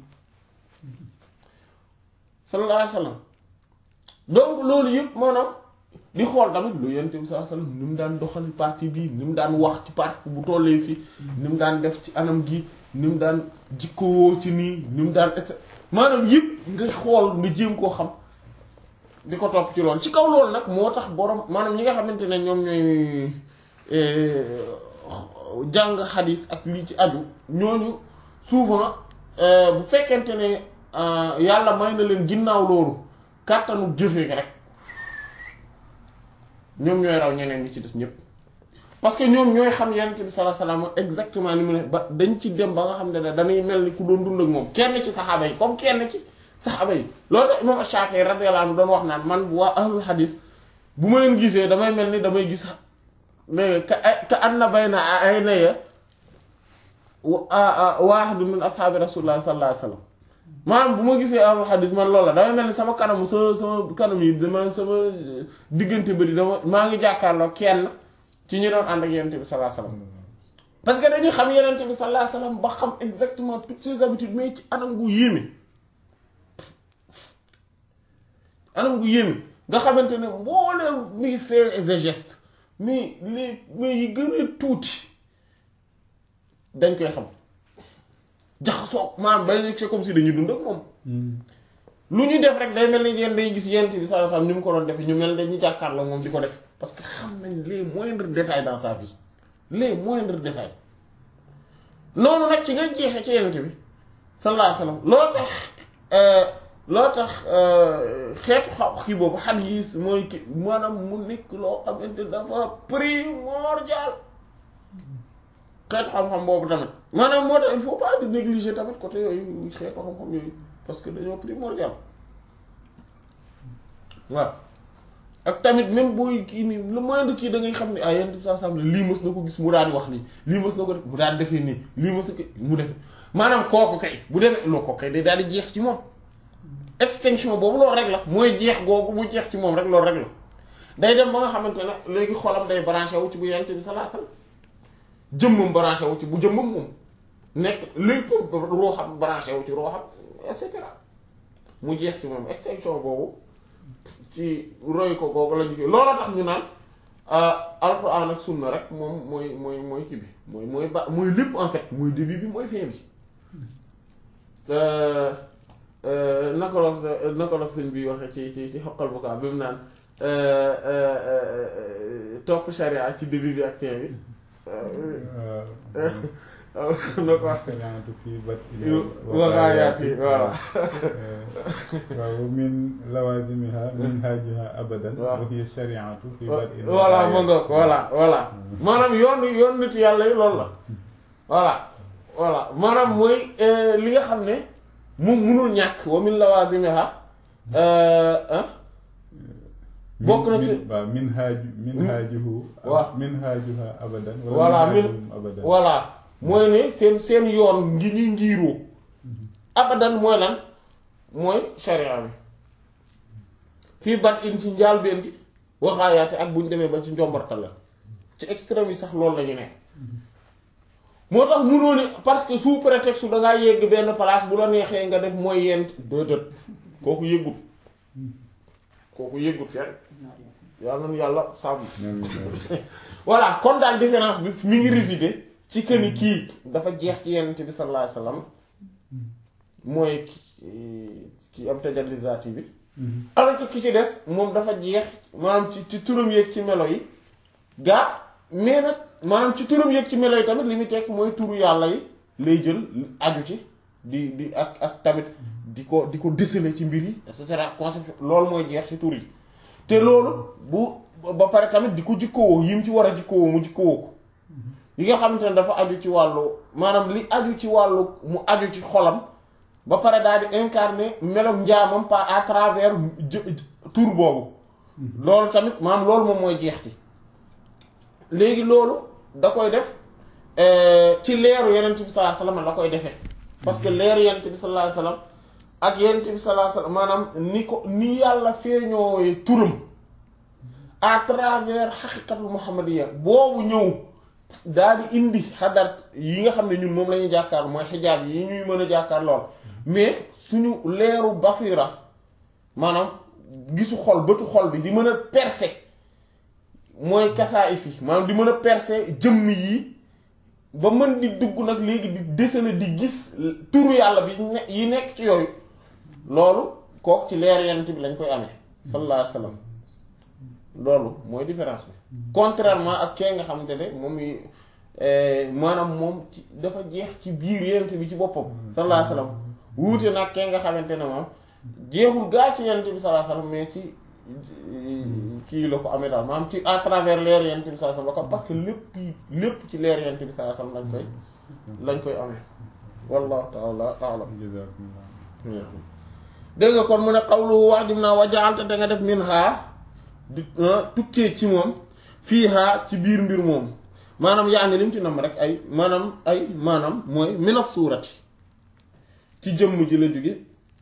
Speaker 1: sallallahu alayhi wasallam donc loolu yëpp maanaam di xool tamit lu yent bi sallallahu alayhi wasallam ni mu daan doxal parti bi ni mu daan wax ci parti bu tollee fii ni mu daan def ci anam gi ni mu daan jikkowoo ci nii ni mu daan et maanaam yëpp nga xool nga jéem koo xam di ko topp ci loolu ci kaw loolu nag moo tax borom maanaam ñi nga xamante ne ñoom ñooy jàng xadis ak lii ci aju ñooñu souvent bu fekkente ne yàlla may na leen ginnaaw loolu kàttanu jëfee rek ñoom ñooy raw ñeneen ñi ci des ñëpp parce que ñoom ñooy xam yonent bi sallallahu alayhi wasallam exactement ni mu ne ba dañ ci dem ba nga xam ne dañuy mel ni ku doon dund ak moom kenn ci saxaaba yi comme kenn ci saxaaba yi loolu tax imam Shafi'i radiyallahu anhu doon wax naan man waa ahlul hadis bu ma leen gisee damay mel ni damay gis mais ka ka anna bayna aynaya waahidun min ashaabi rasulullah sallallahu alayhi wasallam maanaam bu ma gisee ahlul hadis man loolu la damay mel ni sama kanam sama sama kanam yi dama sama diggante bëri dama maa ngi jàkkaarloo kenn ci ñu doon ànd ak yonent bi sallallahu alayhi wasallam parce que dañuy xam yonent bi sallallahu alayhi wasallam ba xam exactement toutes ses habitudes mais ci anam gu yéeme anam gu yéeme nga xamante ne mbooleem muy faits et gestes mais les mais yi gën a tuuti dañ koy xam jaxasoo maanaam bay c'est comme si dañuy dund ak moom lu ñu def rek day mel ni yéen day gis yent bi sallallahu alayhi wasallam ni mu ko doon defee ñu mel dañuy jàkkaarloo moom di ko def parce que xam nañ les moindres détails dans sa vie les moindres détails noonu nag ci nga jeexee ci yent bi sallallahu alayhi wasallam loolu tax loolu tax xeetu xaw kii boobu xadiis mooy ki maanaam mu nekk loo xamante dafa primordial xeetu xam-xam boobu tamit maanaam moo tax il faut pas de négliger tamit côté yooyu xeetu xam-xam yooyu parce que dañoo primordial waaw ak tamit même booy kii nii le moindre kii da ngay xam ne ah yenn saa sam lii mës na ko gis mu daal di wax nii lii mës na ko def mu daal di defee nii lii mës na ko mu def maanaam kooku kay bu demee loo ko kay day daal di jeex ci moom extinction boobu loolu rek la mooy jeex googu mu jeex ci moom rek loolu rek la day dem ba nga xamante ne léegi xolam day branché wu ci bu yent bi sallallahu alayhi wasallam jëmmam branché wu ci bu jëmmam moom nekk lépp ruuxam branché wu ci ruuxam et cetera mu jeex ci moom extinction boobu ci roy ko googu la ñu loolu tax ñu naan alquran ak sunna rek moom mooy mooy mooy kii bi mooy mooy ba mooy lépp en fait mooy début bi mooy fin bi naka la naka la sëñ bi waxee ci ci ci xoqal bu kaa bi mu naan topp sharia ci début bi ak fin bi na ko wax waxaayaati voilà
Speaker 3: waaw min lawazimiha minhajuha abadan wa hiya shari'atu fi bad'il
Speaker 1: voilà ma nga voilà voilà maanaam yoon yoon nit yàlla yi loolu la voilà voilà maanaam mooy li nga xam ne moom munul ñàkk wa min lawazimiha bokk na ci
Speaker 3: waaw minhaju minhajuhu
Speaker 1: waaw
Speaker 3: minhajuha abadan
Speaker 1: voilà min
Speaker 3: abadan
Speaker 1: voilà mooy ne seen seen yoon ngi ñuy ngiiroo abadan mooy lan mooy sharia bi fii bat in ci njaal benn gi waxaayaate ak bu ñu demee ba ci njombartal la ci extrême yi sax loolu la ñu nekk moo tax munoo ni parce que sous prétexte da ngaa yegg benn place bu la neexee nga def mooy yent déedéet kooku yëggut kooku yëggut fenn yàlla na yàlla sàmm voilà kon daal différence bi mi ngi résider ci këni kii dafa jeex ci yenent bi sallallahu alayhi wasallam mooy ki am tajalli zaati bi alors que ki ci des moom dafa jeex maanaam ci ci turam yeeg ci melo yi gaa mais nag maanaam ci turam yeeg ci melo yi tamit li muy tekk mooy turu yàlla yi lay jël aju ci di di ak ak tamit di ko di ko déceler ci mbir yi et cetera concept loolu mooy jeex ci tur yi te loolu bu ba pare tamit di ko jikkowoo yi mu ci war a jikkowoo mu jikkowoo ko yi nga xamante ne dafa aju ci wàllu maanaam li aju ci wàllu mu aju ci xolam ba pare daal di incarner melom njaamam par à travers tur boobu loolu tamit maanaam loolu moom mooy jeex ci léegi loolu da koy def ci leeru yeneen bi sallallahu alayhi wasallam la koy defee parce que leer yent bi sallallahu alayhi wasallam ak yent bi sallallahu alayhi wasallam maanaam ni ko ni yàlla feeñoowe turam à travers xaqiqatul muhammadiyya boobu ñëw daal di indi xadar yi nga xam ne ñun moom la ñuy jàkkaar mooy xijaab yi ñuy mën a jàkkaar lool mais suñu leeru basira maanaam gisu xol bëtu xol bi di mën a percer mooy kasaa fi maanaam di mën a percer jëmm yi ba mën di dugg nag léegi di déceler di gis turu yàlla bi ne yi nekk ci yooyu loolu kook ci leer yent bi lañ koy amee sallallahu alayhi wasallam loolu mooy différence bi contrairement ak kee nga xamante ne moom yi maanaam moom ci dafa jeex ci biir yent bi ci boppam sallallahu alayhi wasallam wuute nag kee nga xamante ne moom jeexul gaa ci yent bi sallallahu alayhi wasallam mais ci kii la ko amee daal maanaam ci à travers leer yent bi sallallahu alayhi wasallam la ko parce que lépp lépp ci leer yent bi sallallahu alayhi wasallam lañ koy lañ koy amee wallahu ta'ala a'lam dégg nga kon mu ne xawlu wax dim naa wajaalte da nga def min xaa di tukkee ci moom fii xaa ci biir mbir moom maanaam yaa ni lim ci nam rek ay maanaam ay maanaam mooy minas suurati ci jëmm ji la jóge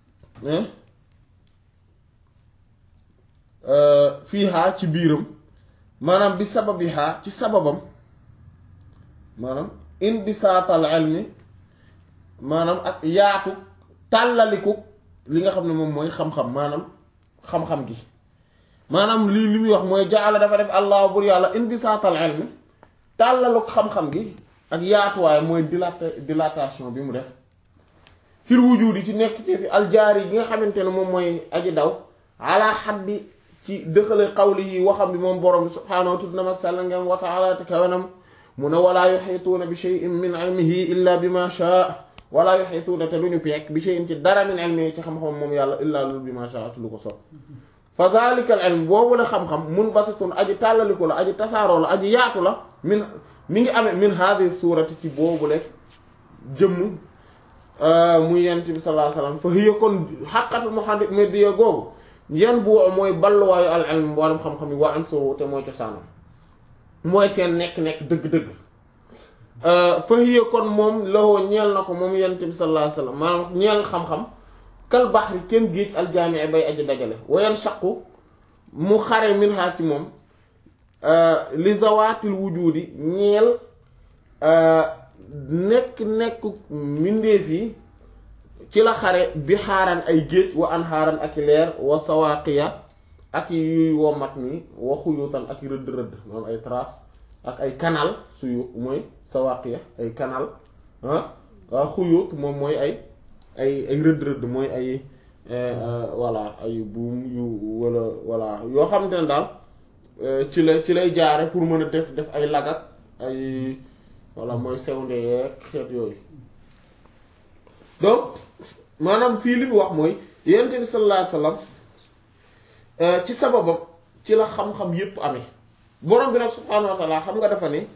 Speaker 1: fii xaa ci biiram maanaam bi sababi xaa ci sababam maanaam inbisaatal ilmi maanaam ak yaatu tàllaliku li nga xam ne moom mooy xam-xam maanaam xam-xam gi maanaam lii li muy wax mooy jaala dafa def allah bur yàlla inbisaatal ilmi tàllaluk xam-xam gi ak yaatuwaay mooy dilata dilatation bi mu def fil wujudi ci nekk ci fi aljaari yi nga xamante ne moom mooy aji daw ala xaddi ci dëxale xawli yi waxam bi moom borom bi subhaanahu wa tudd mag sàlla ngeen wa taala te kawenam mu ne walaa yuxiituuna bi shay'in min ilmihi illa bi ma shaa walaa yuxiituuna te lu ñu peek bi shay'in ci dara min ilmihi ci xam-xam moom yàlla illa lu bi ma shaa lu ko sopp fa dhalika al ilm boobu la xam-xam mun basitun aji tàllaliku la aji tasaaroo la aji yaatu la min mi ngi amee min hadhihi suurati ci boobu le jëmm muy yent bi sallallahu alayhi wasallam fa hiya kon xaqatu muhammadiya googu yan bu mooy balluwaayu al ilm borom xam-xam yi waa am suru te mooy cosaanam mooy seen nekk-nekk dëgg-dëgg fa hiya kon moom lawoo ñeel na ko moom yent bi sallallahu alayhi wasallam maanaam ñeel xam-xam kal baxri kenn géej aljaami bay aji dajale wayan shaqu mu xare min xaar ci moom li zawaatil wujudi ñeel nekk-nekk mbindeef yi ci la xare bi xaaran ay géej wa an xaaran ak leer wa sawaaqiya ak yuy womat ni wa xuyutan ak rëdd rëdd moom ay trace ak ay canal suyu mooy sawaaqiya ay canal ah xuyut moom mooy ay ay ay rëdd rëdd mooy ay voilà ay buum yu wala voilà yoo xamante ne daal ci la ci lay jaare pour mën a def def ay lagak ay voilà mooy sewnde yeeg xeet yooyu donc maanaam fii li mu wax mooy yonent bi sallallahu alayhi wasallam ci sababam ci la xam-xam yépp amee borom bi nag subhaanahu wa ta'ala xam nga dafa ne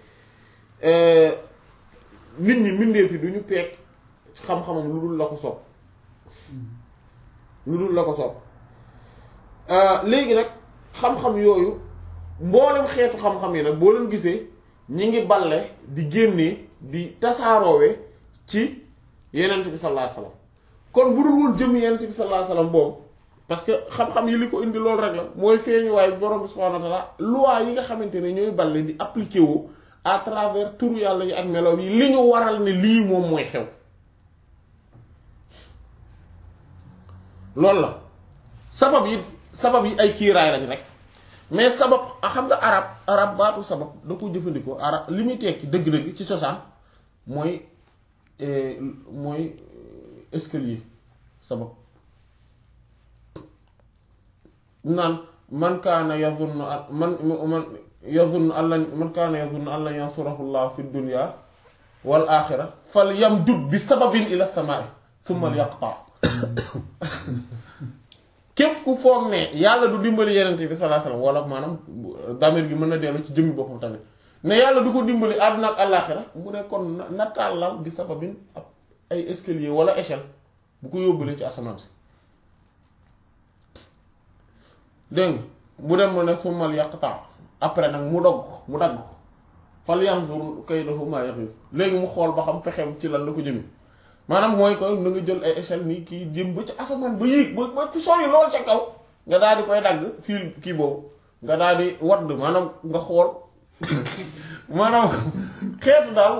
Speaker 1: nit ñi mbindeef yi du ñu peek xam-xamam lu dul la ko soob lu dul la ko soob léegi nag xam-xam yooyu mboolem xeetu xam-xam yi nag boo leen gisee ñi ngi balle di génnee di tasaaroowe ci yenent bi sallallahu alayhi wasallam kon bu dul woon jëm yenent bi sallallahu alayhi wasallam boobu parce que xam-xam yi li ko indi loolu rek la mooy feeñu waaye borom bi subhanahu wa ta'ala loi yi nga xamante ne ñooy balle di appliquer wu à travers turu yàlla yi ak melow yi li ñu waral ne lii moom mooy xew loolu la sabab yi sabab yi ay kiiraay lañ rek mais sabab xam nga arab arab baatu sabab da ko jëfandikoo arab li muy tekki dëgg-dëgg ci cosaan mooy mooy escalier sabab naan man kaana yazunnu man man yazunnu alla man kaana yazunnu alla yansurahu llah fi dunya wal axira fal yamdud bi sababin ila samaa'i thumma yaqta képp ku foog ne yàlla du dimbali yeneen bi sallallahu alayhi wasallam wala maanaam damir gi mën na dellu ci jëmmi boppam tamit ne yàlla du ko dimbali àdduna ak àllaaxira mu ne kon na tàllal bi sababin ab ay escalier wala échelle bu ko yóbbulee ci asamaan si dégg mu dem ma ne summal yaqta après nag mu dogg ko mu dagg ko fal yanzur kaydahu ma yaghis léegi mu xool ba xam pexeem ci lan la ko jëmi maanaam mooy ko na nga jël ay échelle nii kii jëm ba ci asamaan ba yéeg ba ba ci sori lool ca kaw nga daal di koy dagg fii kii boobu nga daal di wadd maanaam nga xool maanaam xeetu daal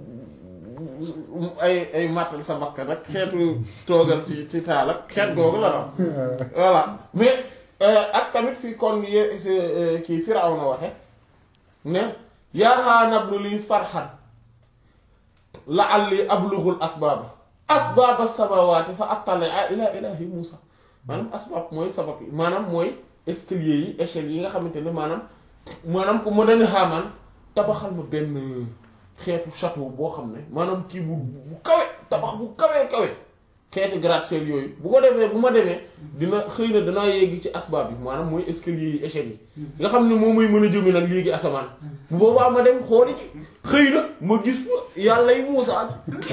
Speaker 1: ay ay màttal sa bakkan rek xeetu toogal ci ci taal ak xeet googu la daal voilà mais ak tamit fii kon ye kii Firawna waxe ne yaa haanabnu lii sarxan la'alli ablughul asbaaba asbaaba samaawaati fa attali'a ila ilaahi Muusa maanaam asbaab mooy sabab yi maanaam mooy escalier yi échelle yi nga xamante ne maanaam maanaam ku ma dani xaamaan tabaxal ma benn xeetu château boo xam ne maanaam kii bu bu kawe tabax bu kawee kawe xeeti gratte-ciel yooyu bu ko defee bu ma demee dina xëy na danaa yegg ci asbaab yi maanaam mooy escalier yi échelle yi nga xam ne moom mooy mën a jëme nag léegi asamaan bu boobaa ma dem xooli ci xëy na ma gis fa yàlla yi Muusaa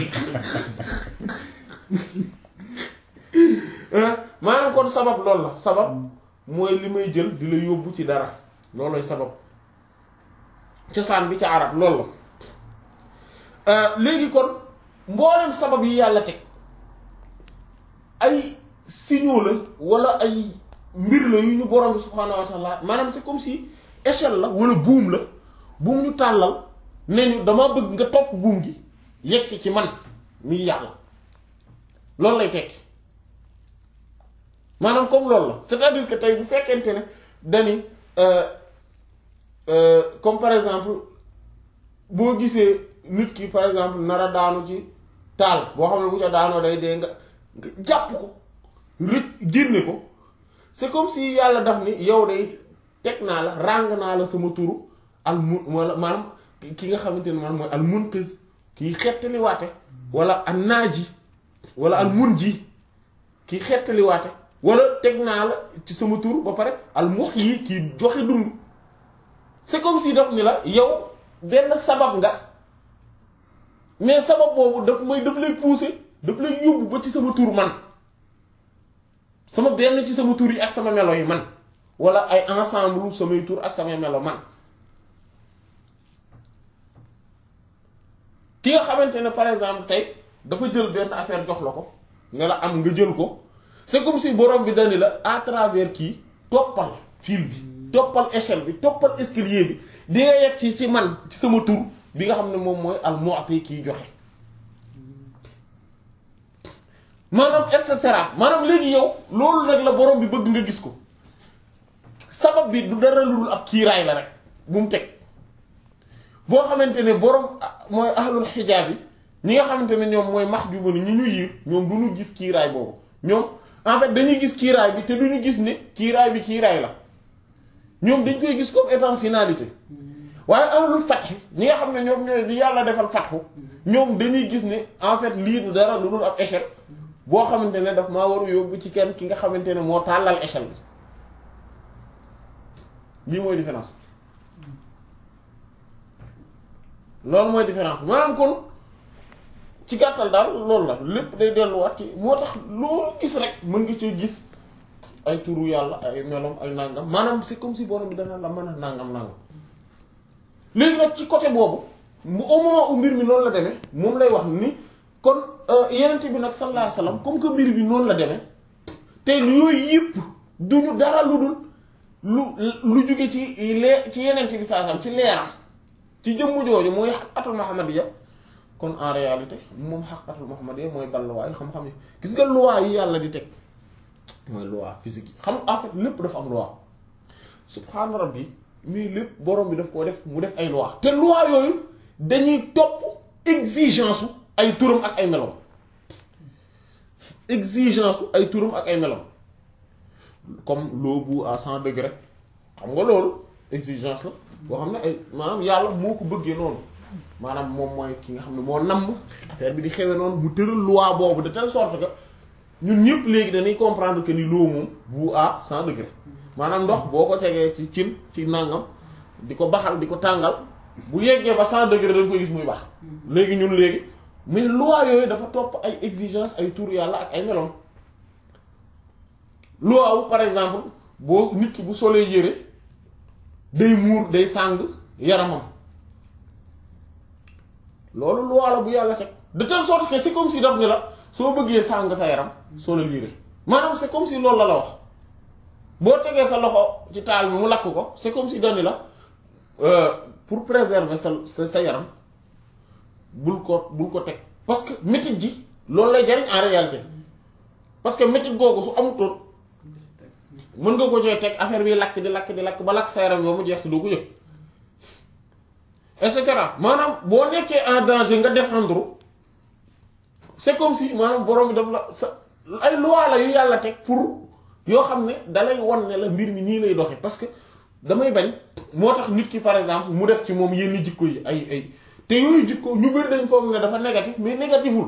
Speaker 1: maanaam kon sabab loolu la sabab mooy li may jël di la yóbbu ci dara loolooy sabab cosaan bi ca arab loolu la léegi kon mboolem sabab yi yàlla teg ay signaux la wala ay mbir la yu ñu borom bi subhaanahu wa taala maanaam c'est comme si échelle la wala buum la buum ñu tàllal ne ñu dama bëgg nga topp buum gi yegg si ci man muy yàlla loolu lay tekki maanaam comme loolu la c'est-à-dire que tey bu fekkente ne dani comme par exemple boo gisee nit ki par exemple nara daanu ci taal boo xam ne bu ca daanoo day dee nga nga jàpp ko rëcc génne ko c'est comme si yàlla daf ni yow day teg naa la ràng naa la sama turu al mun wala maanaam ki nga xamante ne maanaam mooy al munqiz kiy xettali waate wala an naaji wala al mun ji kiy xettali waate wala teg naa la ci sama tur ba pare al muhyi kiy joxe dund c'est comme si daf ni la yow benn sabab nga mais sabab boobu daf may daf lay pousser daf lay yóbbu ba ci sama tur man sama benn ci sama tur yi ak sama melo yi man wala ay ensemble samay tur ak samay melo man ki nga xamante ne par exemple tey dafa jël benn affaire jox la ko ne la am nga jël ko c'est comme si borom bi dani la à travers kii toppal fil bi toppal échelle bi toppal escalier bi di nga yegg ci ci man ci sama tur bi nga xam ne moom mooy al mu'ti kiy joxe maanaam et cetera maanaam léegi yow loolu nag la borom bi bëgg nga gis ko sabab bi du dara lu dul ab kiiraay la rek bu mu teg boo xamante ne borom mooy ahlul xijaab yi ñi nga xamante ne ñoom mooy max juba ni ñi ñu yiir ñoom du ñu gis kiiraay boobu ñoom en fait dañuy gis kiiraay bi te duñu gis ne kiiraay bi kiiraay la ñoom dañ koy gis comme étant finalité waaye ahlul fatx ñi nga xam ne ñoom ñooy di yàlla defal fatxu ñoom dañuy gis ne en fait lii du dara lu dul ab échelle boo xamante ne daf maa waru yóbbu ci kenn ki nga xamante ne moo tàllal échelle bi lii mooy différence loolu mooy différence maanaam kon ci gàttal daal loolu la lépp day delluwaat ci moo tax loo gis rek mën nga ci gis ay turu yàlla ay melom ay nangam maanaam c'est comme si borom bi dana la mën a nangam nangam léegi nag ci côté boobu mu au moment où mbir mi noonu la demee moom lay wax ni kon yenente bi nag sallallahu alayhi wasallam comme que mbir bi noonu la demee te yooyu yëpp duñu dara lu dul lu lu jóge ci lee ci yenente bi sallallahu alayhi wasallam ci leeram ci jëmm jooju mooy xaqatul muhammadiyya kon en réalité moom xaqatul muhammadiyya mooy balluwaay xam-xam yi gis nga loi yi yàlla di teg mooy loi physique yi xam en fait lépp dafa am loi subhaana rabbi mais lépp borom bi daf koo def mu def ay loi te loi yooyu dañuy topp exigence ay turam ak ay melom exigence ay turam ak ay melom comme l'eau bout à cent degrés xam nga loolu exigence la boo xam ne ay maanaam yàlla moo ko bëggee noonu maanaam moom mooy ki nga xam ne moo namm affaire bi di xewe noonu mu tëral loi boobu de telle sorte que ñun ñëpp léegi dañuy comprendre que ni l'eau moom bout à cent degrés maanaam ndox boo ko tegee ci cin ci nangam di ko baxal di ko tàngal bu yeggee ba cent degrés dañ koy gis muy bax léegi ñun léegi mais loi yooyu dafa topp ay exigence ay tur yàlla ak ay meloom loi wu par exemple boo nit ki bu solee yére day muur day sàng yaramam loolu loi la bu yàlla teg de telle sorte que c'est comme si daf ni la soo bëggee sàng sa yaram soo la liire maanaam c'est comme si loolu la la wax boo tegee sa loxo ci taal bi mu lakk ko c'est comme si dani la pour préserver sa sa sa yaram bul ko bul ko teg parce que métit ji loolu lay jariñ en réalité parce que métit googu su amutoon mën nga ko cee teg affaire bi lakk di lakk di lakk ba lakk sa yaram yow mu jeex si doo ko yëg et cetera maanaam boo nekkee en danger nga défendre c'est comme si maanaam borom bi daf la sa ay loi la yu yàlla teg pour yoo xam ne dalay wan ne la mbir mi nii lay doxe parce que damay bañ moo tax nit ki par exemple mu def ci moom yenn jikko yi ay ay te yooyu jikko ñu bëri dañ foog ne dafa négatif mais négatiful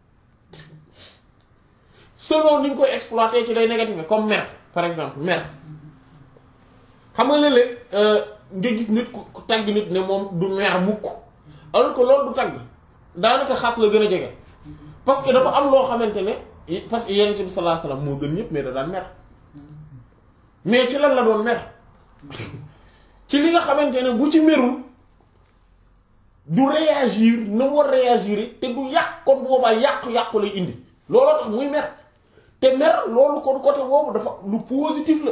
Speaker 1: selon ni ñu koy exploiter ci lay négatif comme mer par exemple mer xam nga léeg-léeg nga gis nit ku tagg nit ne moom du mer mukk alors que loolu du tagg daanaka xas la gën a jege parce que dafa am loo xamante ne parce que yonent bi sallallahu alayhi wasallam moo gën ñëpp mais da daan mer mais ci lan la doon mer ci li nga xamante ne bu ci merul du réagir na mu war réagir te du yàq kon boobaa yàqu-yàqu lay indi looloo tax muy mer te mer loolu kon côté boobu dafa lu positif la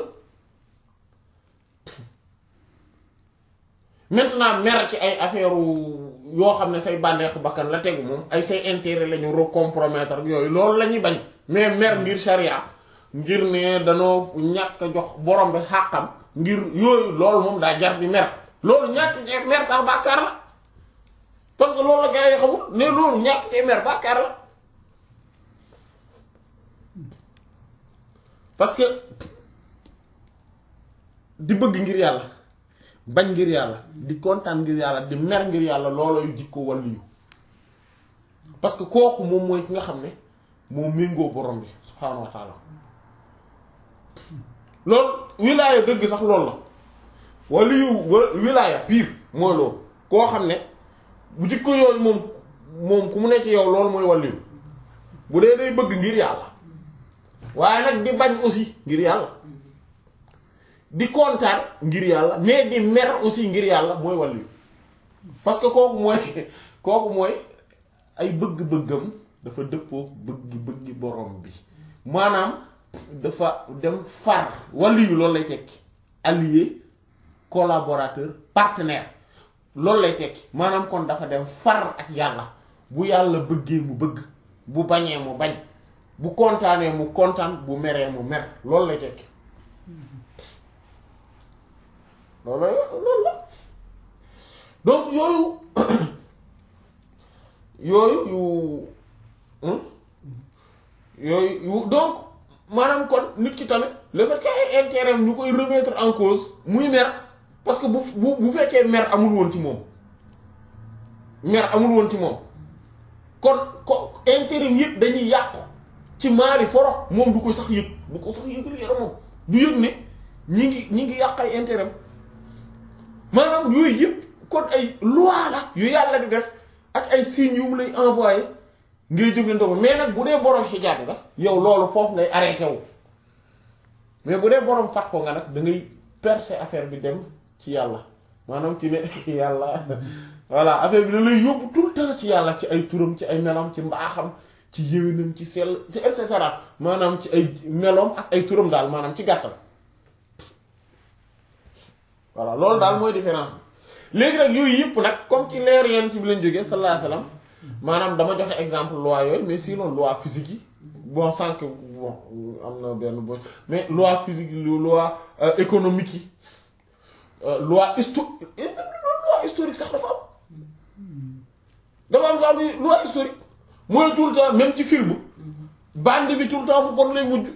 Speaker 1: maintenant mer ci ay affaire yoo xam ne say bànneexu bakkan la tegu moom ay say intérêt la ñu recompromettre ak yooyu loolu la ñuy bañ mais mer ngir charia ngir ne danoo ñàkk a jox borom bi xàqam ngir yooyu loolu moom daa jar di mer loolu ñàkk te mer sax bàkkaar la parce que loolu la gars yi xamul ne loolu ñàkk te mer bàkkaar la parce que di bëgg ngir yàlla bañ ngir yàlla di kontaan ngir yàlla di mer ngir yàlla loolooy jikko wàllu yu parce que kooku moom mooy ki nga xam ne moo méngoo borom bi subhaanahu wa taala loolu wilaaya dëgg sax loolu la wàllu yu wilaaya pire mooy loolu koo xam ne bu jikko yooyu moom moom ku mu nekk yow loolu mooy wàllu yu bu dee day bëgg ngir yàlla waaye nag di bañ aussi ngir yàlla di kontaan ngir yàlla mais di mer aussi ngir yàlla mooy wàllu parce que kooku mooy kooku mooy ay bëgg-bëggam dafa dëppoo bëgg-bëggi borom bi maanaam dafa dem far wàllu yu loolu lay tekki allié collaborateur partenaire loolu lay tekki maanaam kon dafa dem far ak yàlla bu yàlla bëggee mu bëgg bu bañee mu bañ bu kontaanee mu kontaan bu meree mu mer loolu lay tekki loolu loolu la donc yooyu yooyu yu yooyu donc maanaam kon nit ki tamit le fait que ay intérêt ñu koy remettre en cause muy mer parce que bu bu bu fekkee mer amul woon ci moom mer amul woon ci moom kon ko intérêt yëpp dañuy yàqu ci maali foro moom du ko sax yëg du ko sax yëgal yaramam du yëg ne ñi ngi ñi ngi yàq ay intérêt maanaam yooyu yëpp kon ay loi la yu yàlla di def ak ay signes yu mu lay envoyé ngay jëflante ko mais nag bu dee borom xijaab nga yow loolu foofu ngay arrêté wu mais bu dee borom fat ko nga nag da ngay percer affaire bi dem ci yàlla maanaam ci ne yàlla voilà affaire bi da lay yóbbu tout le temps ci yàlla ci ay turam ci ay melam ci mbaaxam ci yéwénam ci sell ci et cetera maanaam ci ay meloom ak ay turam daal maanaam ci gàttal voilà loolu daal mooy différence bi léegi nag yooyu yëpp nag comme ci leer yent bi lañ jógee sallallahu alayhi wasallam maanaam dama joxe exemple loi yooyu mais sinon loi physique yi bon sànq bon am na benn bo mais loi physique yi loi économique yi loi histo loi historique sax dafa am dafa am sax loi historique mooy tout le temps même ci film bande bi tout le temps fu bon lay mujj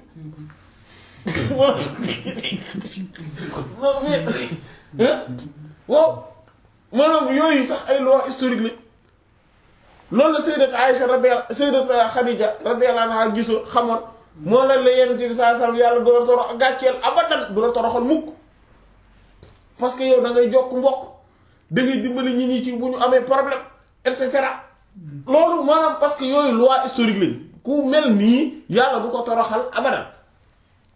Speaker 1: non mais waaw maanaam yooyu sax ay loi historique la loolu la sayyidat Aïcha radiyallahu sayyidat Khadija radiyallahu anha gisoon xamoon moo la la yenn bi saa sallam yàlla du la torox gàcceel abadan du la toroxal mukk parce que yow da ngay jokk mbokk da ngay dimbali ñi ñi ci bu ñu amee problème et cetera loolu maanaam parce que yooyu loi historique lañ ku mel nii yàlla du ko toroxal abadan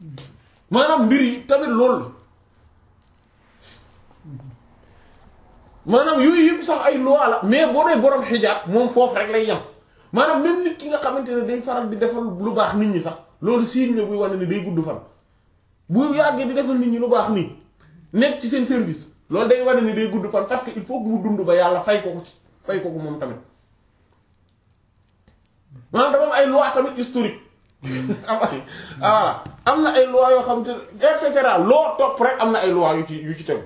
Speaker 1: maanaam mbir yi tamit loolu maanaam yooyu yëpp sax ay loi la mais boo dee borom xijaab moom foofu rek lay yem maanaam même nit ki nga xamante ne day faral di defal lu baax nit ñi sax loolu signe la buy wane ne day gudd fan bu yàggee di defal nit ñi lu baax nii nekk ci seen service loolu day wane ni day gudd fan parce que il faut que mu dund ba yàlla fay ko ko ci fay ko ko moom tamit maanaam dafa am ay loi tamit historique am ay voilà am na ay loi yoo xam te et cetera loo topp rek am na ay loi yu ci yu ci tegu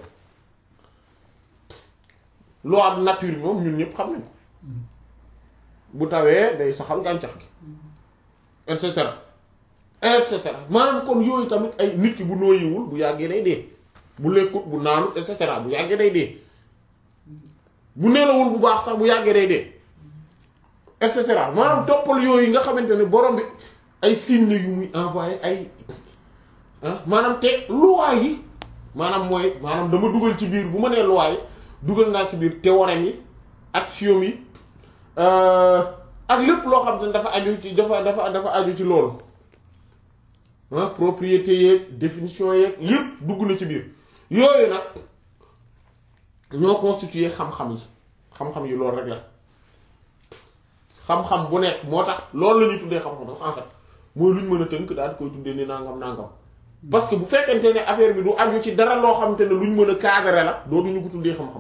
Speaker 1: loi de nature bi moom ñun ñëpp xam nañ ko bu tawee day saxal gàncax gi et cetera et cetera maanaam kon yooyu tamit ay nit ki bu nooyiwul bu yàggee day dee bu lekkut bu naanut et cetera bu yàggee day dee bu nelawul bu baax sax bu yàggee day dee et cetera maanaam toppal yooyu nga xamante ne borom bi ay signes yu muy envoyé ay ah maanaam te loi yi maanaam mooy maanaam dama dugal ci biir bu ma nee loi yi dugal naa ci biir théorème yi axiome yi ak lépp loo xam ne dafa aju ci dafa dafa dafa aju ci loolu ah propriété yeeg définition yeeg yépp dugg na ci biir yooyu nag ñoo constitué xam-xam yi xam-xam yi loolu rek la xam-xam bu nekk moo tax loolu la ñuy tuddee xam-xam en fait mooy lu ñu mën a tënk daal di koy tuddee ni nangam nangam parce que bu fekkente ne affaire bi du aju ci dara loo xamante ne lu ñu mën a cadrer la dootuñu ko tuddee xam-xam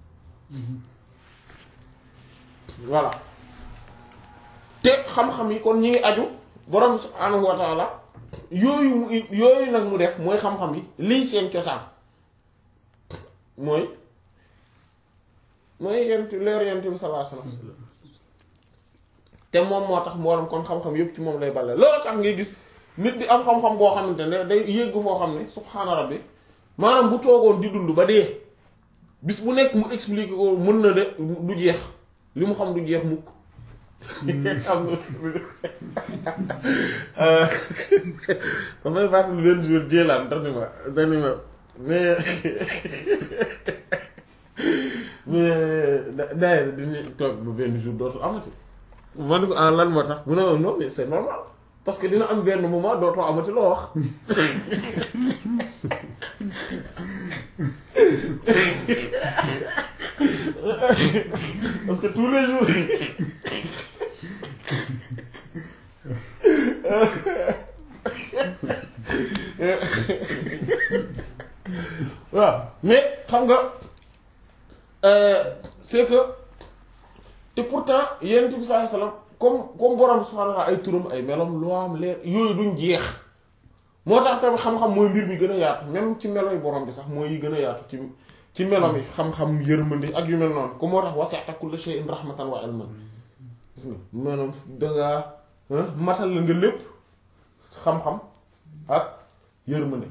Speaker 1: voilà te xam-xam yi kon ñi ngi aju borom subhaanahu wa taala yooyu mu yooyu nag mu def mooy xam-xam yi liy seen cosaan mooy mooy yent leer yent bi sallallahu alayhi wasallam te moom moo tax mboolem kon xam-xam yépp ci moom lay bale loolu tax ngay gis nit di am xam-xam boo xamante ne day yëgg foo xam ne subhaana rabbi maanaam bu toogoon di dund ba dee bis bu nekk mu expliquer ko mën na de du jeex li mu xam du jeex mukk am na damay fàttali benn jour jéelaan dani ma dani ma mais mais daye dañuy toog ba benn jour dootu amati ma ne ko ah lan moo tax mu ne ma non mais c'est normal parce que dina am benn moment dootoo amati loo wax parce que tous les jours waaw mais xam nga c'est que te pourtant yonent bi sallallahu alayhi wasallam comme comme borom subhanahu wa ta'ala ay turam ay melom loo am leer yooyu duñ jeex moo tax tamit xam-xam mooy mbir mi gën a yaatu même ci melo yi borom bi sax mooy yi gën a yaatu ci ci melom yi xam-xam yërmandi ak yu mel noonu ko moo tax wasi'ta kulla shay'in rahmatan wa ilman gis nga maanaam dangaa matal la nga lépp xam-xam ak yërmande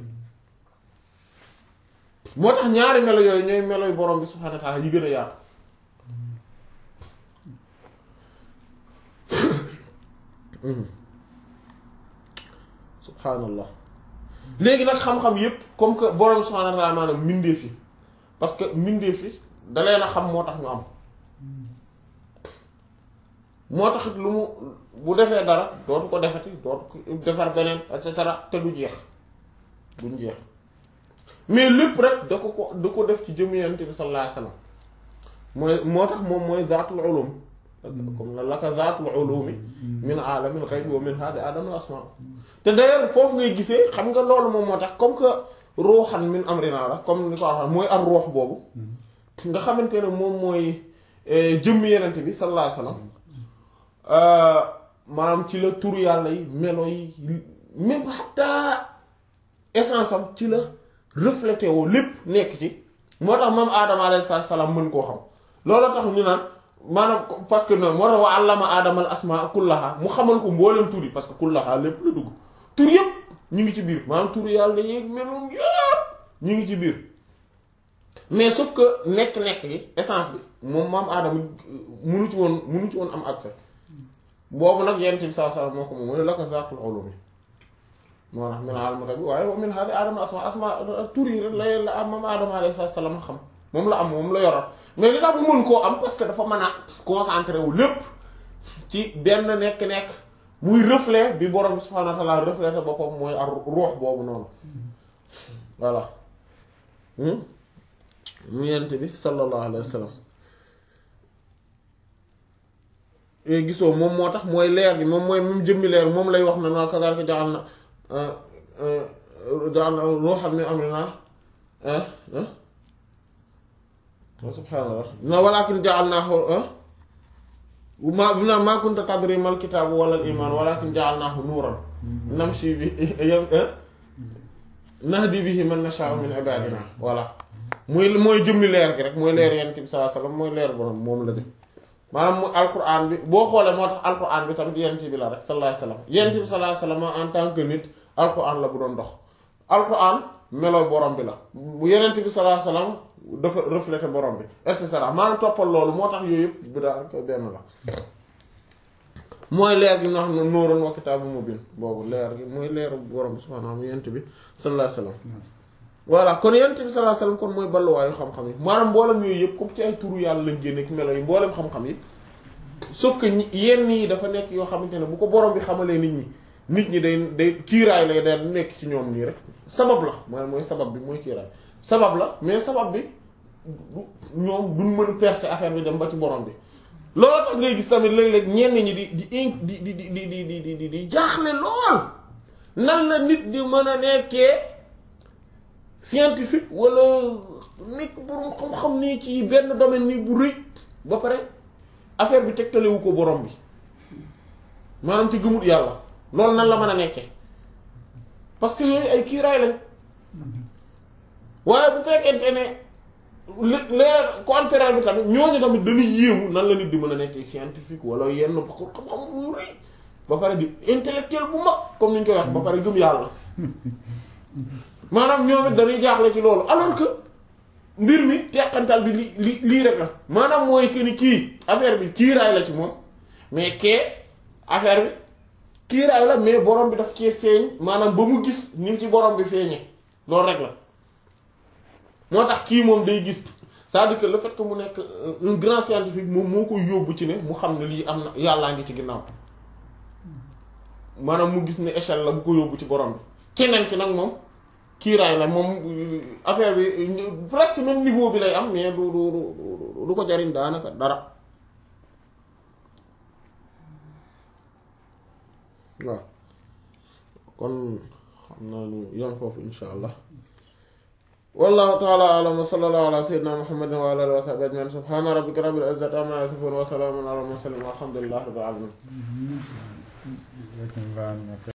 Speaker 1: moo tax ñaari melo yooyu ñooy melo yu borom bi subhanahu wa ta'ala yi gën a yaatu subhaanallah léegi nag xam-xam yépp comme que borom subhaanahu wa ta'ala maanaam mbindeef yi parce que mbindeef yi da leen a xam moo tax ñu am moo tax lu mu bu defee dara dootu ko defati dootu ko defar beneen et cetera te du jeex duñ jeex mais lépp rek da ko ko da ko def ci jëmu Yonent bi sallallahu alayhi wasallam mooy moo tax moom mooy zaatul ulum comme la laka zaatul ulumi min aalamil ghaybi wa min hadi adamul asma te d'ailleurs foofu ngay gisee xam nga loolu moom moo tax comme que ruuxan min amrina la comme ni ko waxee mooy ar ruux boobu nga xamante ne moom mooy jëmm yenent bi sallallahu alayhi wasallam maanaam ci la tur yàlla yi melo yi même xataa essence am ci la reflété woo lépp nekk ci moo tax moom aadama alayhi salaam mën koo xam loolu tax ñu naan maanaam parce que noonu moo tax wa allama aadama al asmaa kullaha mu xamal ko mbooleem tur yi parce que kullaha lépp la dugg tur yëpp ñu ngi ci biir maanaam tur yàlla yeeg meloom yëpp ñu ngi ci biir mais sauf que nekk-nekk yi essence bi moom maam aadama munu ci woon munu ci woon am accès boobu nag yent bi saa saa moo ko moom mu ne la ko zaatul ulumi moo tax min aalam ghaybi waaye wa min hadi aadama asma asma tur yi rek la la am maam aadama alayhi salaam xam moom la am moom la yoral mais li tax mu mën koo am parce que dafa mën a concentré wu lépp ci benn nekk-nekk muy reflet bi borom bi subhanahu wa ta'ala reflété boppam mooy ar ruux boobu noonu voilà mu yent bi sallallahu alayhi wa sallam gisoo moom moo tax mooy leer bi moom mooy mu jëmmi leer moom lay wax na na kazaalika ja'al na ja'al na ruuhan min amrinaa subhaanallah na walaakin ja'alnaahu ma na maa kunta tadri mal kitaabu wala al iman walaakin ja'alnaahu nuuran namshi bi nahdi bihi man nashaa'u min ibaadinaa voilà muy mooy jëmmi leer gi rek mooy leer yonent bi sallallahu alayhi wasallam mooy leer borom moom la de maanaam mu alquran bi boo xoolee moo tax alquran bi tamit yonent bi la rek sallallahu alayhi wasallam yonent bi sallallahu alayhi wasallam en tant que nit alquran la bu doon dox alquran melo borom bi la bu yonent bi sallallahu alayhi wasallam dafa reflété borom bi et cetera maanaam toppal loolu moo tax yooyu yëpp bi daal ko benn la mooy leer gi nga xam ne nóoroon wa kitaabu mubiin boobu leer gi mooy leeru borom bi subhaanahu wa ta'aala yonent bi sallallahu alayhi wasallam voilà kon yonent bi sallallahu alayhi wasallam kon mooy balluwaayu xam-xam yi maanaam mboolem yooyu yëpp comme ci ay turu yàlla lañ génne ak melo yi mboolem xam-xam yi sauf que yenn yi dafa nekk yoo xamante ne bu ko borom bi xamalee nit ñi nit ñi day day kiiraay lay day nekk ci ñoom nii rek sabab la maanaam mooy sabab bi mooy kiiraay sabab la mais sabab bi ñoom duñ mën percer affaire bi dem ba ci borom bi loolu tax ngay gis tamit léeg-léeg ñenn ñi di di di di di di di di di di jaaxle lool nan la nit di mën a nekkee scientifique wala nekk borom xam-xam nii ci benn domaine nii bu rëy ba pare affaire bi tegtalewu ko borom bi maanaam ci gëmut yàlla loolu nan la mën a nekkee parce que yooyu ay kiiraay lañ waaye bu fekkente ne leer contraire bi tamit ñooñu tamit dañuy yéemu nan la nit di mën a nekkee scientifique wala yenn ba ko xam-xam bu rëy ba pare di intellectuel bu mag comme ni ñu koy wax ba pare gëm yàlla maanaam ñoom it dañuy jaaxle ci loolu alors que mbir mi teqantal bi li li lii rek la maanaam mooy que ni kii affaire bi kiiraay la ci moom mais kee affaire bi kiiraay la mais borom bi daf cee feeñ maanaam ba mu gis ni ci borom bi feeñee loolu rek la moo tax kii moom day gis c'est-à-dire que le fait que mu nekk un grand scientifique moom moo koy yóbbu ci ne mu xam ne lii am na yàllaa ngi ci ginnaaw maanaam mu gis ne échelle la bu ko yóbbu ci borom bi keneen ki nag moom kiiraay la moom affaire bi presque même niveau bi lay am mais du du du du ko jariñ daanaka dara waaw kon xam naa ñu yam foofu insha allah wallahu taala alam wa sallallahu ala sayyidina muhammadin wa ala alihi wa sahbihi ajma'in subhana rabbika rabbil izzati amma yasifun wa salamun ala mursalin walhamdulillahi rabbil alamin